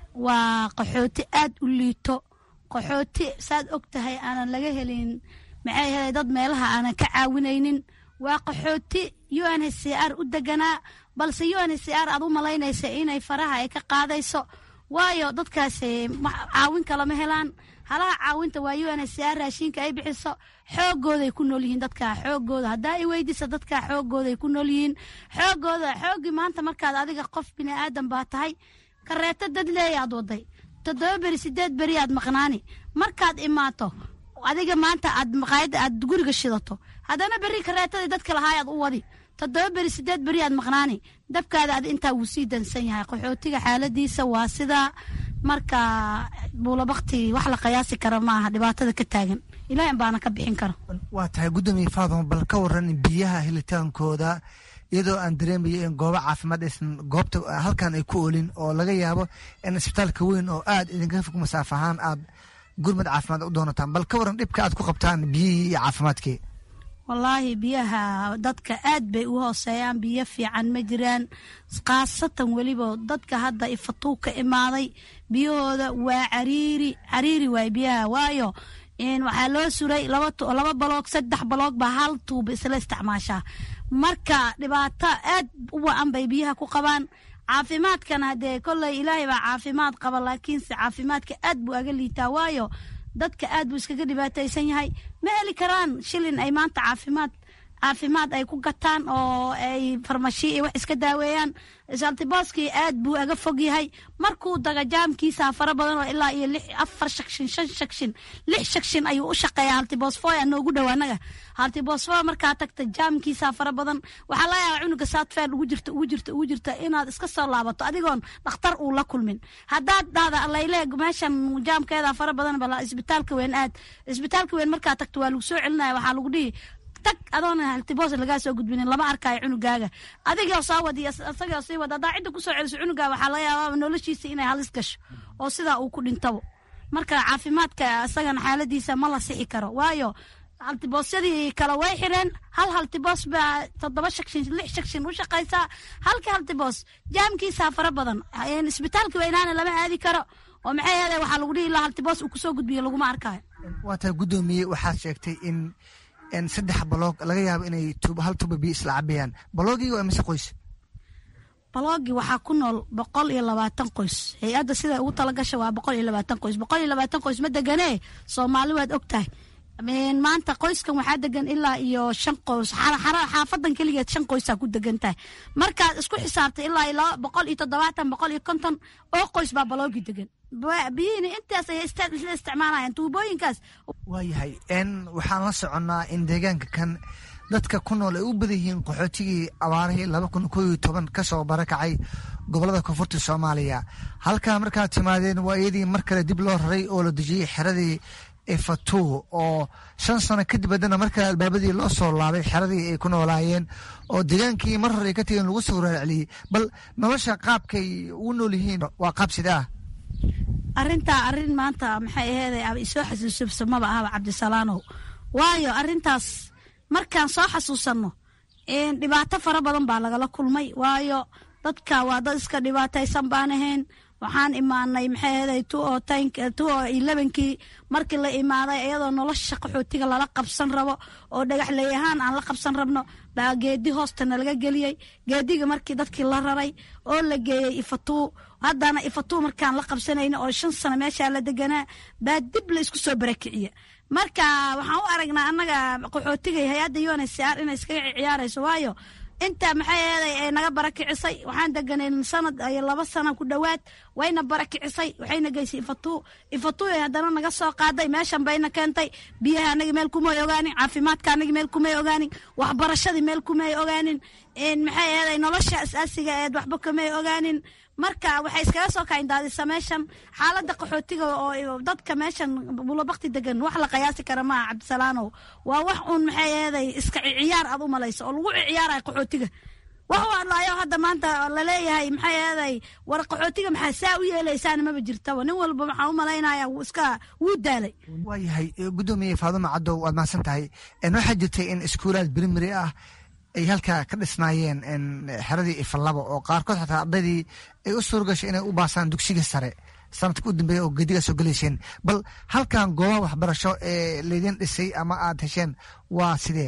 waa qaxooti aad u liito qaxooti saad og tahay aanan laga helin maxay helay dad meelaha aanan ka caawinaynin waa qaxooti u n h c r u deganaa balse u n h c r aad u malaynaysa inay faraha ay ka qaadayso waayo dadkaas caawin kalama helaan halaha caawinta waa u n h c r raashinka ay bixiso xoogooday ku nool yihiin dadka xoogooda haddaa i weydiisa dadka xoogooday ku nool yihiin xoogooda xooggii maanta markaad adiga qof bini aadan baa tahay kareeto dad leeyaad waday toddoba beri sideed beri aad maqnaani markaad imaato adiga maanta aad maqaayada aad guriga shidato haddana beri kareetadii dadka lahaayaad u wadi toddoba beri sideed beri aad maqnaani dabkaada ad intaa wuu sii dansan yahay qaxootiga xaaladiisa waa sidaa marka buulobakti wax la qiyaasi kara maaha dhibaatada ka taagan ilaahin baana ka bixin karo waa tahay guddoomiye faaduma bal ka waran biyaha helitaankooda iyadoo aan dareemayo in goobo caafimaad aysan goobta halkan ay ku olin oo laga yaabo in isbitaalka weyn oo aad idinka fog masaaf ahaan aad gurmad caafimaad u doonataan bal ka waran dhibka aad ku qabtaan biyihii iyo caafimaadkii wallaahi biyaha dadka aad bay u hooseeyaan biyo fiican ma jiraan khaasatan weliba dadka hadda ifatuu ka imaaday biyahooda waa cariiri cariiri waay biyaha waayo waxaa loo suray laba baloog saddex baloog baa hal tuuba isla isticmaashaa marka dhibaato aad u wa-an bay biyaha ku qabaan caafimaadkana hadee kolley ilaahay baa caafimaad qaba laakiinse caafimaadka aad buu aga liitaa waayo dadka aad buu iskaga dhibaataysan yahay ma heli karaan shilin ay maanta caafimaad caafimaad ay ku gataan oo ay farmashi iyo wax iska daaweeyaan saltibooskii aad buu aga fog yahay markuu daga jaamkiisa fara badan oo ilaa iyo lix afar shakshin shan shakshin lix shakshin ayuu u shaqeeyaa haltibosfoy noogu dhow anaga haltibosfoy markaa tagta jaamkiisa fara badan waxaa laga yaabaa cunuga saadfeer ugu jirta ugu jirta ugu jirta inaad iska soo laabato adigoon dhakhtar uu la kulmin haddaad dhahda layle meeshan jaamkeeda fara badan bala isbitaalka weyn aad isbitaalka weyn markaa tagto waa lagu soo celinaya waxaa lagu dhihi tag adoona haltiboos lagaa soo gudbinin lama arkaayo cunugaaga adigoo soo wadi isagoo sii wada haddaa cidda kusoo celiso cunugaaga waxaa laga yaabaa noloshiisa inay halis gasho oo sidaa uu ku dhintabo marka caafimaadka isagana xaaladiisa ma la sixi karo waayo haltiboosyadii kale way xireen hal haltiboos baa toddoba shakshin lix shakshin u shaqaysaa halka haltiboos jaamkiisaa fara badan isbitaalka weynaana lama aadi karo oo maxay ahaday waxaa lagu dhihi lahaa haltiboos uu kusoo gudbiyo laguma arkayo waa tahay guddoomiye waxaad sheegtay in saddex baloog laga yaabo inay hal tuba biyo isla cabayaan baloogiga waa mise qoys baloogi waxaa ku nool boqol iyo labaatan qoys hay-adda siday ugu talagasha waa boqol iyo labaatan qoys boqol iyo labaatan qoys ma deganee soomaali waad og tahay maanta qoyskan waxaa degan ilaa iyo shan qoys xaafadan keligeed shan qoysaa ku degan tahay markaad isku xisaabtay ilaa iyo laba boqol iyo toddobaatan boqol iyo konton oo qoys baa baloogi degan biyihiina intaas ayay isla isticmaalayaan tuubooyinkaas waayahay n waxaan la soconnaa in deegaanka kan dadka ku nool ay u badan yihiin qaxootigii abaarihii laba kun koo iyo toban ka soo barakacay gobolada koonfurta soomaaliya halkaa markaad timaadeen waa iyadii mar kale dib loo raray oo la dejiyey xeradii efatu oo shan sano kadib haddana markale albaabadii loo soo laabay xeradii ay ku noolaayeen oo deegaankii mar hore ay ka tegeen lagu soo raarceliyey bal nolosha qaabkay ugu nool yihiin waa qaab sida ah arrintaa arrin maanta maxay aheeday isoo xasuusubsamaba ahaba cabdisalaanow waayo arrintaas markaan soo xasuusanno dhibaato fara badan baa lagala kulmay waayo dadka waa dad iska dhibaataysan baan ahayn waxaan imaanay maxay ahaday two oo elevenkii markii la imaaday iyadoo nolosha qaxootiga lala qabsan rabo oo dhagaxley ahaan aan la qabsan rabno baa geedi hoostana laga geliyey geediga markii dadkii la raray oo la geeyey ifatuu haddana ifatuu markaan la qabsanayna oo shan sano meeshaa la deganaa baa dib la isku soo barakiciya marka waxaan u aragnaa annaga qaxootiga hay-adda unsr inay iskaga ciyaarayso waayo inta maxay aheeday ay naga barakicisay waxaan deganayn sanad iyo laba sana ku dhowaad wayna barakicisay waxayna geysay ifatuu ifatuu haddana naga soo qaaday meeshan bayna keentay biyaha anagi meel kumay ogaanin caafimaadka anagi meel kumay ogaanin waxbarashadii meel kumay ogaanin maxay aheeday nolosha asaasiga eed waxba kamay ogaanin marka waxay iskaga soo kacindaadisa meeshan xaalada qaxootiga oo dadka meeshan bulabakti degan wax la qiyaasi kara maaha cabdisalaanow waa wax uun maxay aheeday iska ciyaar aad u malayso oo lagu ciyaaraya qaxootiga wax u hadlaayo hadda maanta laleeyahay maxay aheeday war qaxootiga maxaa saa u yeelaysaana maba jirtaba nin walba waxaan u malaynaya iska wuu daalay waayahay guddoomiye faadumo caddow waad mahadsan tahay waxaa jirtay in iskuulaad primary ah ay halkaa ka dhisnaayeen xeradii ifalaba oo qaarkood xataa ardaydii ay u suurgashay inay u baasaan dugsiga sare sanadka u dambeeya oo gedigaa soo gelayseen bal halkan goobaha waxbarasho ee laydin dhisay ama aad hesheen waa sidee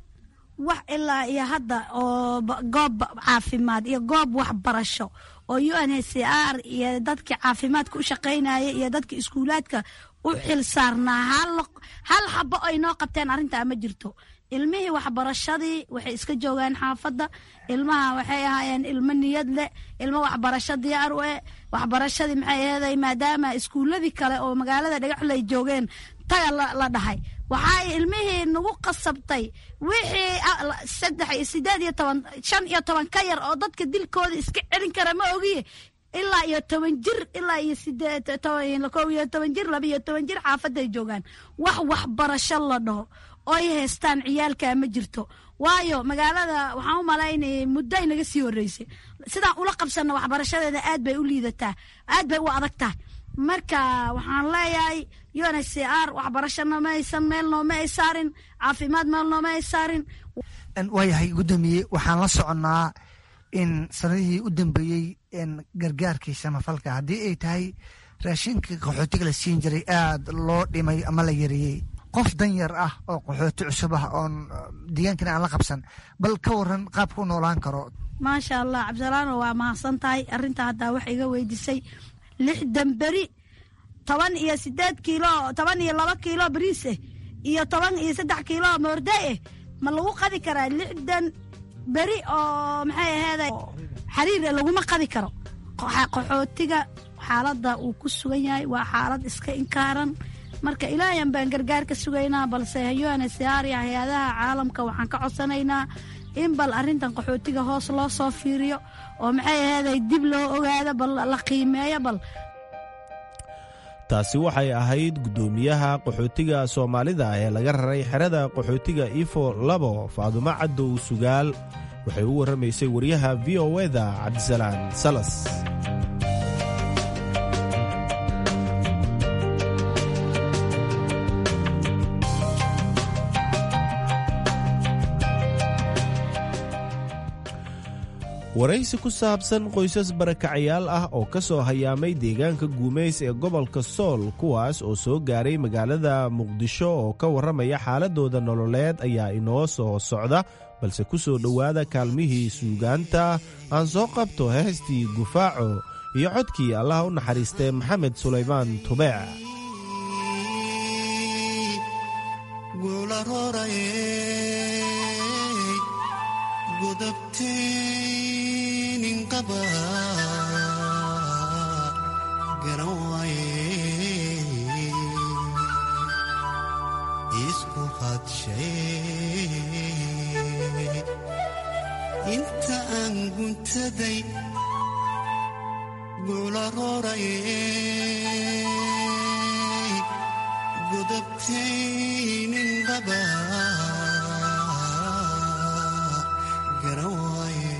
wax ilaa iyo hadda oo goob caafimaad iyo goob waxbarasho oo u n h c r iyo dadkii caafimaadka u shaqaynaya iyo dadka iskuulaadka u xil saarnaa hal xabo ay noo qabteen arrintaa ma jirto ilmihii waxbarashadii waxay iska joogaan xaafadda ilmaha waxay ahaayeen ilmo niyad leh ilmo waxbarasho diyaar u eh waxbarashadii maxay aheeday maadaama iskuuladii kale oo magaalada dhagaxley joogeen taga la dhahay waxay ilmihii nagu qasabtay wixii saddex iyo sideed iyo toban shan iyo toban ka yar oo dadka dilkooda iska celin kara ma ogiye ilaa iyo toban jir ilaa iyo sideed kow iyo toban jir laba iyo toban jir xaafadday joogaan wax waxbarasho la dhaho oy haystaan ciyaalka ma jirto waayo magaalada waxaan u malaynayay muddo ay naga sii horreysay sidaan ula qabsanno waxbarashadeeda aad bay u liidataa aad bay u adag tahay marka waxaan leeyahay un h c r waxbarasho nooma aysan meel nooma ay saarin caafimaad meel nooma ay saarin waayahay guddoomiye waxaan la soconnaa in sanadihii u dambeeyey gargaarkii samafalka haddii ay tahay raashinka qaxootiga la siin jiray aad loo dhimay ama la yareeyey qof dan yar ah oo qaxooti cusub ah oon deegaankana aan la qabsan bal ka waran qaabka u noolaan karo maasha allah cabdisalaano waa mahadsan tahay arrinta haddaa wax iga weydiisay lixdan beri toban iyo sideed kiilo toban iyo laba kiilo bariis eh iyo toban iyo saddex kiilo moorde eh ma lagu qadi karaa lixdan beri oo maxay aheeday xariir laguma qadi karo qaxootiga xaaladda uu ku sugan yahay waa xaalad iska inkaaran marka ilaahan baan gargaar ka sugaynaa balse unhcr hay-adaha caalamka waxaan ka codsanaynaa in bal arrintan qaxootiga hoos loo soo fiiriyo oo maxay aheeday dib loo ogaado bal la qiimeeyo bal taasi waxay ahayd guddoomiyaha qaxootiga soomaalida ee laga raray xerada qaxootiga ifo labo faadumo cadow sugaal waxay u warramaysay wariyaha v o eda cabdisalaan salas waraysi ku saabsan qoysas barakacayaal ah oo ka soo hayaamay deegaanka guumays ee gobolka sool kuwaas oo soo gaaray magaalada muqdisho oo ka warramaya xaaladooda nololeed ayaa inoo soo socda balse ku soo dhowaada kaalmihii suugaanta aan soo qabto heestii gufaaco iyo codkii allaha u naxariistay maxamed sulaymaan tubeec inta aan guntaday guularoorayay godabtaynin qaba garan waaye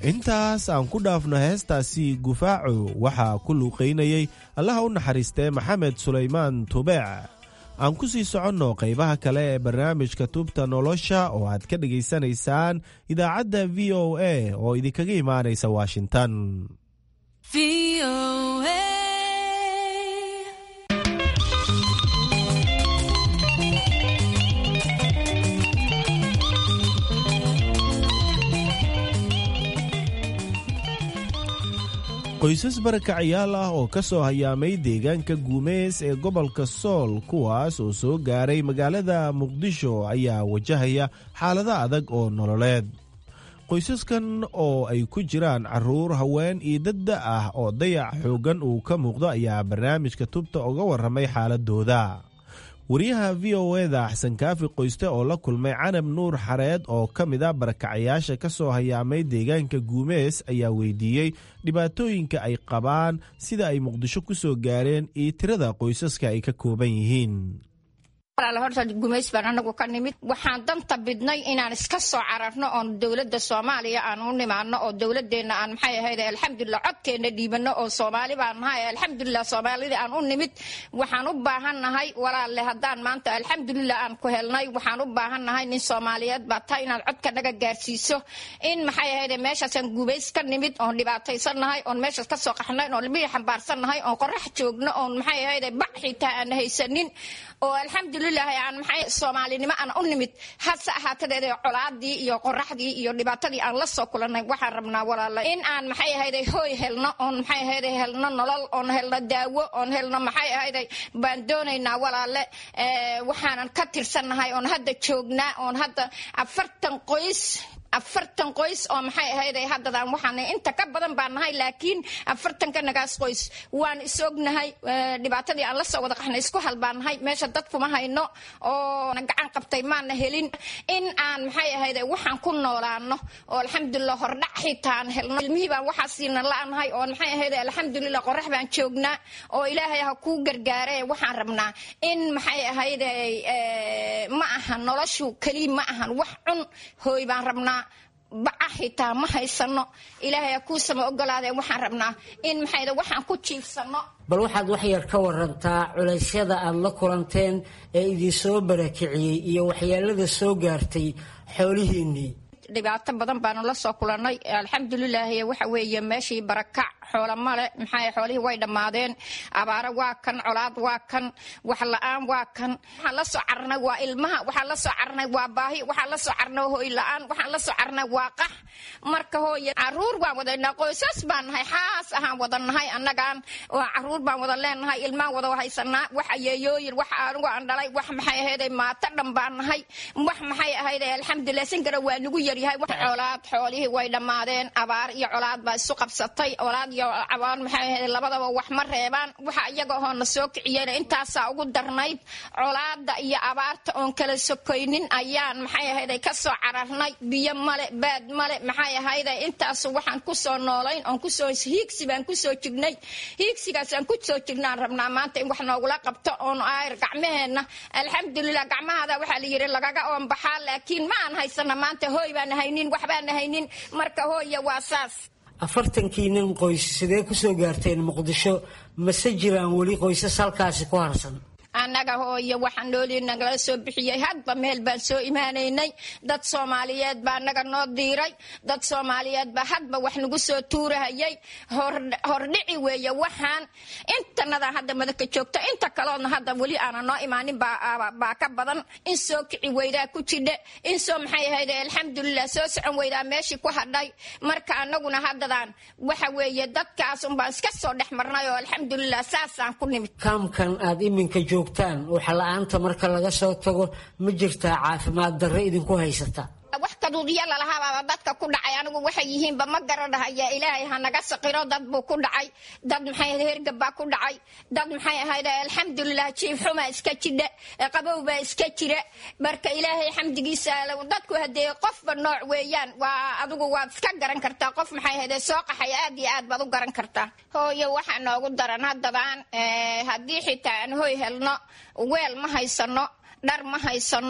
intaas aan ku dhaafno heestaasi gufaaco waxaa ku luuqaynayey allaha u naxariistee maxamed sulaymaan tubeec aan ku sii soconno qaybaha kale ee barnaamijka tubta nolosha oo aad ka dhegaysanaysaan idaacadda v o a oo idinkaga imaanaysa washington qoysas barakacayaal ah oo ka soo hayaamay deegaanka guumeys ee gobolka sool kuwaas oo soo gaaray magaalada muqdisho ayaa wajahaya xaalado adag oo nololeed qoysaskan oo ay ku jiraan caruur haween iyo dadda ah oo dayac xooggan uu ka muuqdo ayaa barnaamijka tubta uga warramay xaaladooda wariyaha v o eda axsan kaafi qoyste oo la kulmay canab nuur xareed oo ka mid a barakacayaasha ka soo hayaamay deegaanka guumees ayaa weydiiyey dhibaatooyinka ay qabaan sida ay muqdisho ku soo gaareen iyo tirada qoysaska ay ka kooban yihiin walaal horta gumays baan anagu ka nimid waxaan danta bidnay inaan iska soo cararno oon dowladda soomaaliya aan u nimaadno oo dowladeenna aan maxay ahayd alxamdulilah codkeenna dhiibano oo soomaali baan nahay alxamdulilah soomaalida aan u nimid waxaan u baahan nahay walaalle haddaan maanta alxamdulilah aan ku helnay waxaan u baahan nahay nin soomaaliyeed baa taa inaad codka naga gaarsiiso in maxay ahayd meeshaasaan gumays ka nimid oon dhibaataysan nahay oon meeshaas ka soo qaxnay oon libihi xambaarsan nahay oon qorax joogno oon maxay ahayd bac xitaa aan haysanin oo alxamdulilah aan maxay soomaalinimo aan u nimid hase ahaatadeed colaadii iyo qoraxdii iyo dhibaatadii aan la soo kulannay waxaan rabnaa walaala in aan maxay ahayday hooy helno oon maxay ahayday helno nolol oon helno daawo oon helno maxay ahayday baan doonaynaa walaale waxaanan ka tirsannahay oon hadda joognaa oon hadda afartan qoys afartan qoys oo maxay ahayd haddadaan waxaan inta ka badan baan nahay laakiin afartanka nagaas qoys waan is ognahay dhibaatadii aan la soo wada qaxnay isku hal baan nahay meesha dad kuma hayno oo gacan qabtay maana helin in aan maxay ahayd waxaan ku noolaano oo alxamdulilah hordhac xitaan helno ilmihii baan waxaa siina la-nahay oo maxay ahayd alxamdulilah qorax baan joognaa oo ilaahay ha kuu gargaare waxaan rabnaa in maxay ahayd ma ahan noloshu keliya ma ahan wax cun hooy baan rabnaa baca xitaa ma haysano ilaahay kuu sama ogolaadee waxaan rabnaa in maxayda waxaan ku jiifsano bal waxaad wax yar ka warantaa culaysyada aad la kulanteen ee idinsoo barakiciyey iyo waxyeelada soo gaartay xoolihiinnii dhibaato badan baanu la soo kulannay alxamdulilaah waxa weeye meeshii barakac xoola male maxaa xoolihii way dhammaadeen abaaro waa kan colaad waa kan wax la-aan waa kan waxaan la soo carnay waa ilmaha waxaan la soo carnay waa baahi waxaan la soo carnay hooy la-aan waxaan la soo carnay waa qax marka hooye caruur baan wadaynaa qoysas baan nahay xaas ahaan wada nahay annagaan caruur baan wada leenahay ilmaan wada haysanaa wax ayeeyooyin wax anigu aan dhalay wax maxay ahayday maato dhan baan nahay wax maxay ahayday alxamdulilah sinkara waa nagu yaryahay colaad xoolihii way dhammaadeen abaar iyo colaad baa isu qabsatay colaad iyo abaar maxay ahayd labadaba wax ma reebaan waxa iyaga oo na soo kiciyeen intaasaa ugu darnayd colaada iyo abaarta oon kala sokoynin ayaan maxay ahayday ka soo cararnay biyo male baad male maxay ahayday intaas waxaan kusoo noolayn oon kusoo hiigsi baan kusoo jignay hiigsigaasaan kusoo jignaan rabnaa maanta in wax noogula qabto oon ayr gacmaheenna alxamdulilah gacmahada waxaa la yidhi lagaga oonbaxaa laakiin ma aan haysana maanta hooy baan haynin waxbaan haynin marka hooya waa saas afartankii nin qoys sidee ku soo gaarteen muqdisho mase jiraan weli qoysas halkaasi ku harsan annaga hooyo waxaa noolii nagala soo bixiyey hadba meel baan soo imaanaynay dad soomaaliyeed baa naga noo diiray dad soomaaliyeed baa hadba wax nagu soo tuurahayay hordhici weeye waxaan intanada hadda madaka joogto inta kaloodna hadda weli aana noo imaanin baa ka badan in soo kici weydaa ku jidhe in soo maxay ahayd alxamdulilah soo socon weydaa meeshii ku hadhay marka anaguna haddadaan waxa weeye dadkaas unbaan iska soo dhex marnay oo alxamdulilah saasaan ku nimid kaamkan aad iminka joogtaan waxa la-aanta marka laga soo tago ma jirtaa caafimaad darre idinku haysata wax kaduudyo lalahabaaba dadka ku dhacay anigu waxay yihiinba ma garanahaya ilaahay ha naga saqiro dad buu ku dhacay dad maxay hergab baa ku dhacay dad maxay ahayd alxamdulilah jiifxumaa iska jidha qabow baa iska jira marka ilaahay xamdigiisa dadku hadee qofba nooc weeyaan waa adigu waad iska garan kartaa qof maxay ahayd soo qaxay aad iyo aad baad u garan kartaa hooyo waxaa noogu daran haddadaan haddii xitaa aan hoy helno weel ma haysano dhar ma haysano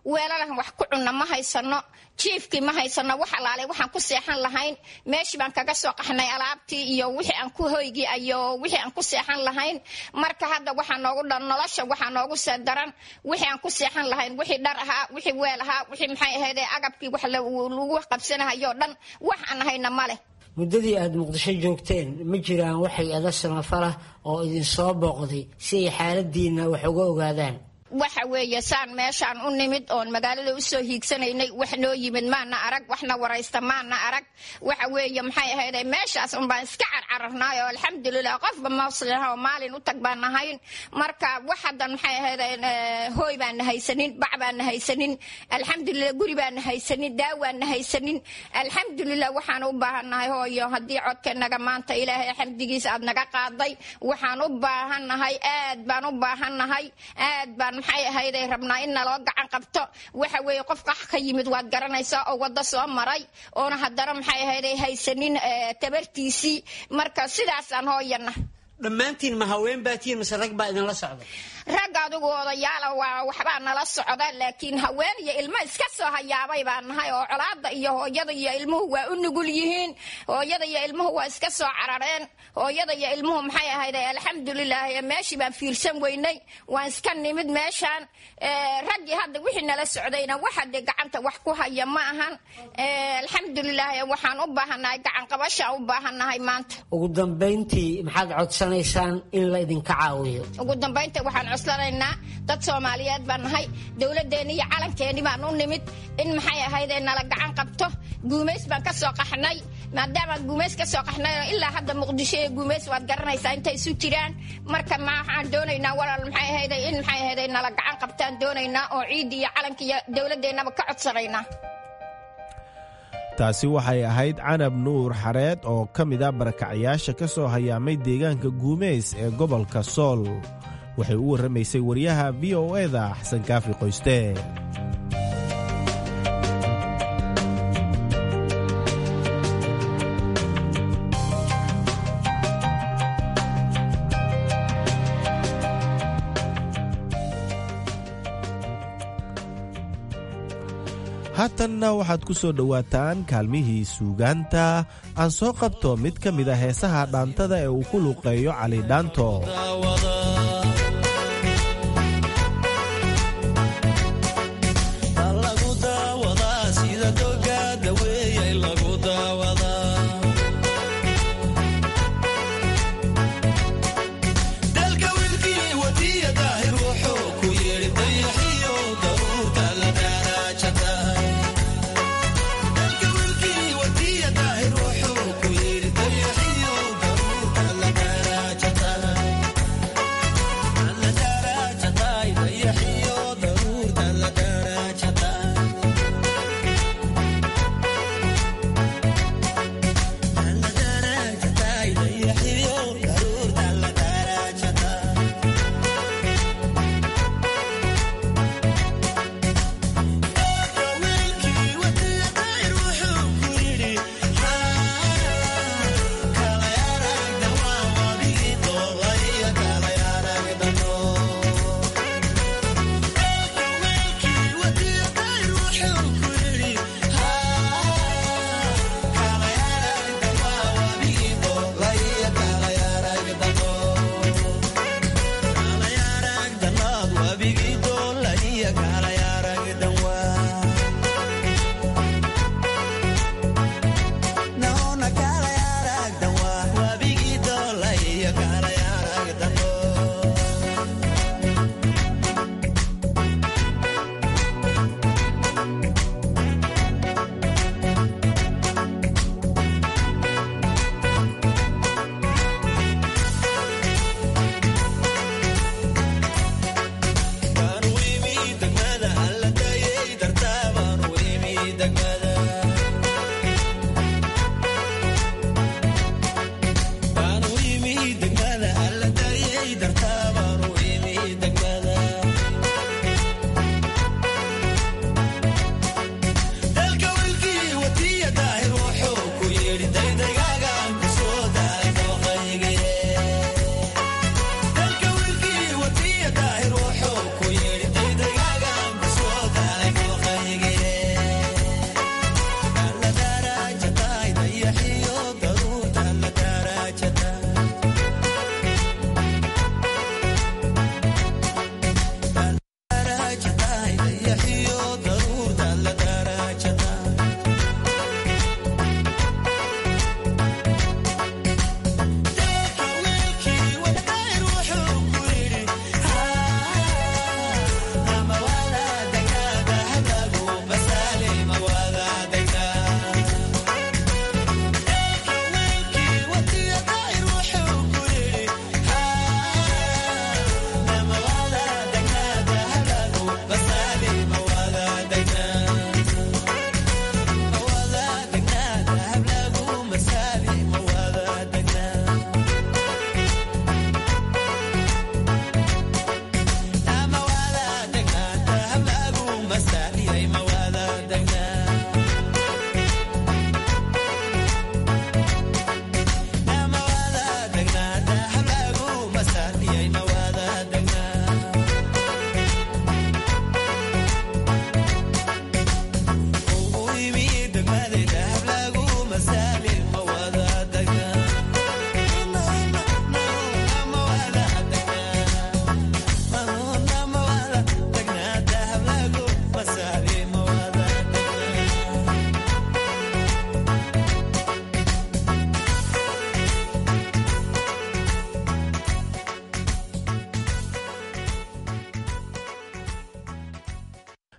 weelalahan wax ku cunna ma haysano jiifkii ma haysano wax alaale waxaan ku seexan lahayn meeshii baan kaga soo qaxnay alaabtii iyo wixii aan ku hoygii iyo wixii aan ku seexan lahayn marka hadda waxaa noogu dhan nolosha waxaa noogu see daran wixii aan ku seexan lahayn wixii dhar ahaa wixii weel ahaa wixii maxay ahayd agabkii wax lagu qabsanahayo dhan wax aan hayna ma leh muddadii aada muqdisho joogteen ma jiraan waxay ada samafalah oo idinsoo booqday si ay xaaladiinna wax uga ogaadaan waxa weeye saan meeshaan u nimid oon magaalada usoo hiigsanaynay wax noo yimid maana arag waxna waraysta maana arag waxa weeye maxay ahayde meeshaas unbaan iska carcararnaay oo alxamdulilah qofba maslinaha oo maalin u tag baan nahayn marka wax haddan maxay ahayde hooy baana haysanin bac baana haysanin alxamdulilah guri baana haysanin daawaana haysanin alxamdulilah waxaan u baahannahay hooyo haddii codkanaga maanta ilaahay xamdigiisa aad naga qaaday waxaan u baahannahay aad baan u baahannahay aad baan maxay ahayday rabnaa in naloo gacan qabto waxa weeye qof qax ka yimid waad garanaysaa oo waddo soo maray oona haddana maxay ahayday haysanin tabartiisii marka sidaasaan hooyana dhammaantiin ma haween baatiin mase rag baa idinla socda rag adigu odayaala waa waxbaa nala socda laakiin haween iyo ilmo iska soo hayaabay baan nahay oo colaada iyo hooyada iyo ilmuhu waa u nugul yihiin hooyada iyo ilmuhu waa iska soo carareen hooyada iyo ilmuhu maxay ahayd alxamdulilah meeshii baan fiirsan weynay waan iska nimid meeshaan raggii hadda wixii nala socdayna waxa dee gacanta wax ku haya ma ahan alxamdulilah waxaan u baahannahay gacan qabashaan u baahannahay maanta ugu dambayntii maxaad codsanaysaan in la idinka caawiyo ugu dambaynta waxaan coslanaynaa dad soomaaliyeed baan nahay dowladeenni iyo calankeenni baan u nimid in maxay ahaydee nala gacan qabto guumays baan ka soo qaxnay maadaamaan guumays ka soo qaxnay oo ilaa hadda muqdisho iyo guumays waad garanaysaa intay isu jiraan marka maxaan doonaynaa walaal maxay ahayde in maxay ahayde nala gacan qabtaan doonaynaa oo ciiddi iyo calanka iyo dowladeennaba ka codsanaynaa taasi waxay ahayd canab nuur xareed oo ka mid a barakacayaasha ka soo hayaamay deegaanka guumeys ee gobolka sool waxay u warramaysay wariyaha v o eda xasan kaafi qoyste haatanna waxaad ku soo dhowaataan kaalmihii suugaanta aan soo qabto mid ka mid a heesaha dhaantada ee uu ku luuqeeyo cali dhaanto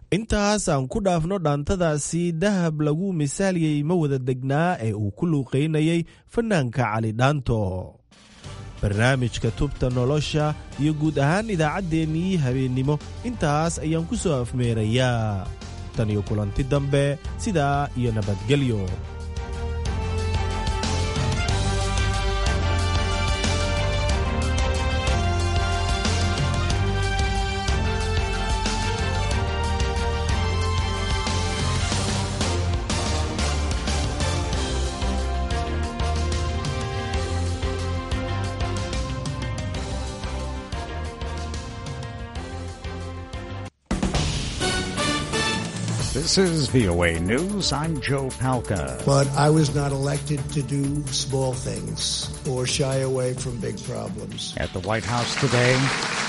intaas aan ku dhaafno dhaantadaasi dahab lagu misaaliyey ma wada degnaa ee uu ku luuqaynayay fanaanka cali dhaanto barnaamijka tubta nolosha iyo guud ahaan idaacaddeenii habeennimo intaas ayaan ku soo afmeerayaa tan iyo kulanti dambe sidaa iyo nabadgelyo This is VOA News. I'm Joe Palca. But I was not elected to do small things or shy away from big problems. At the White House today,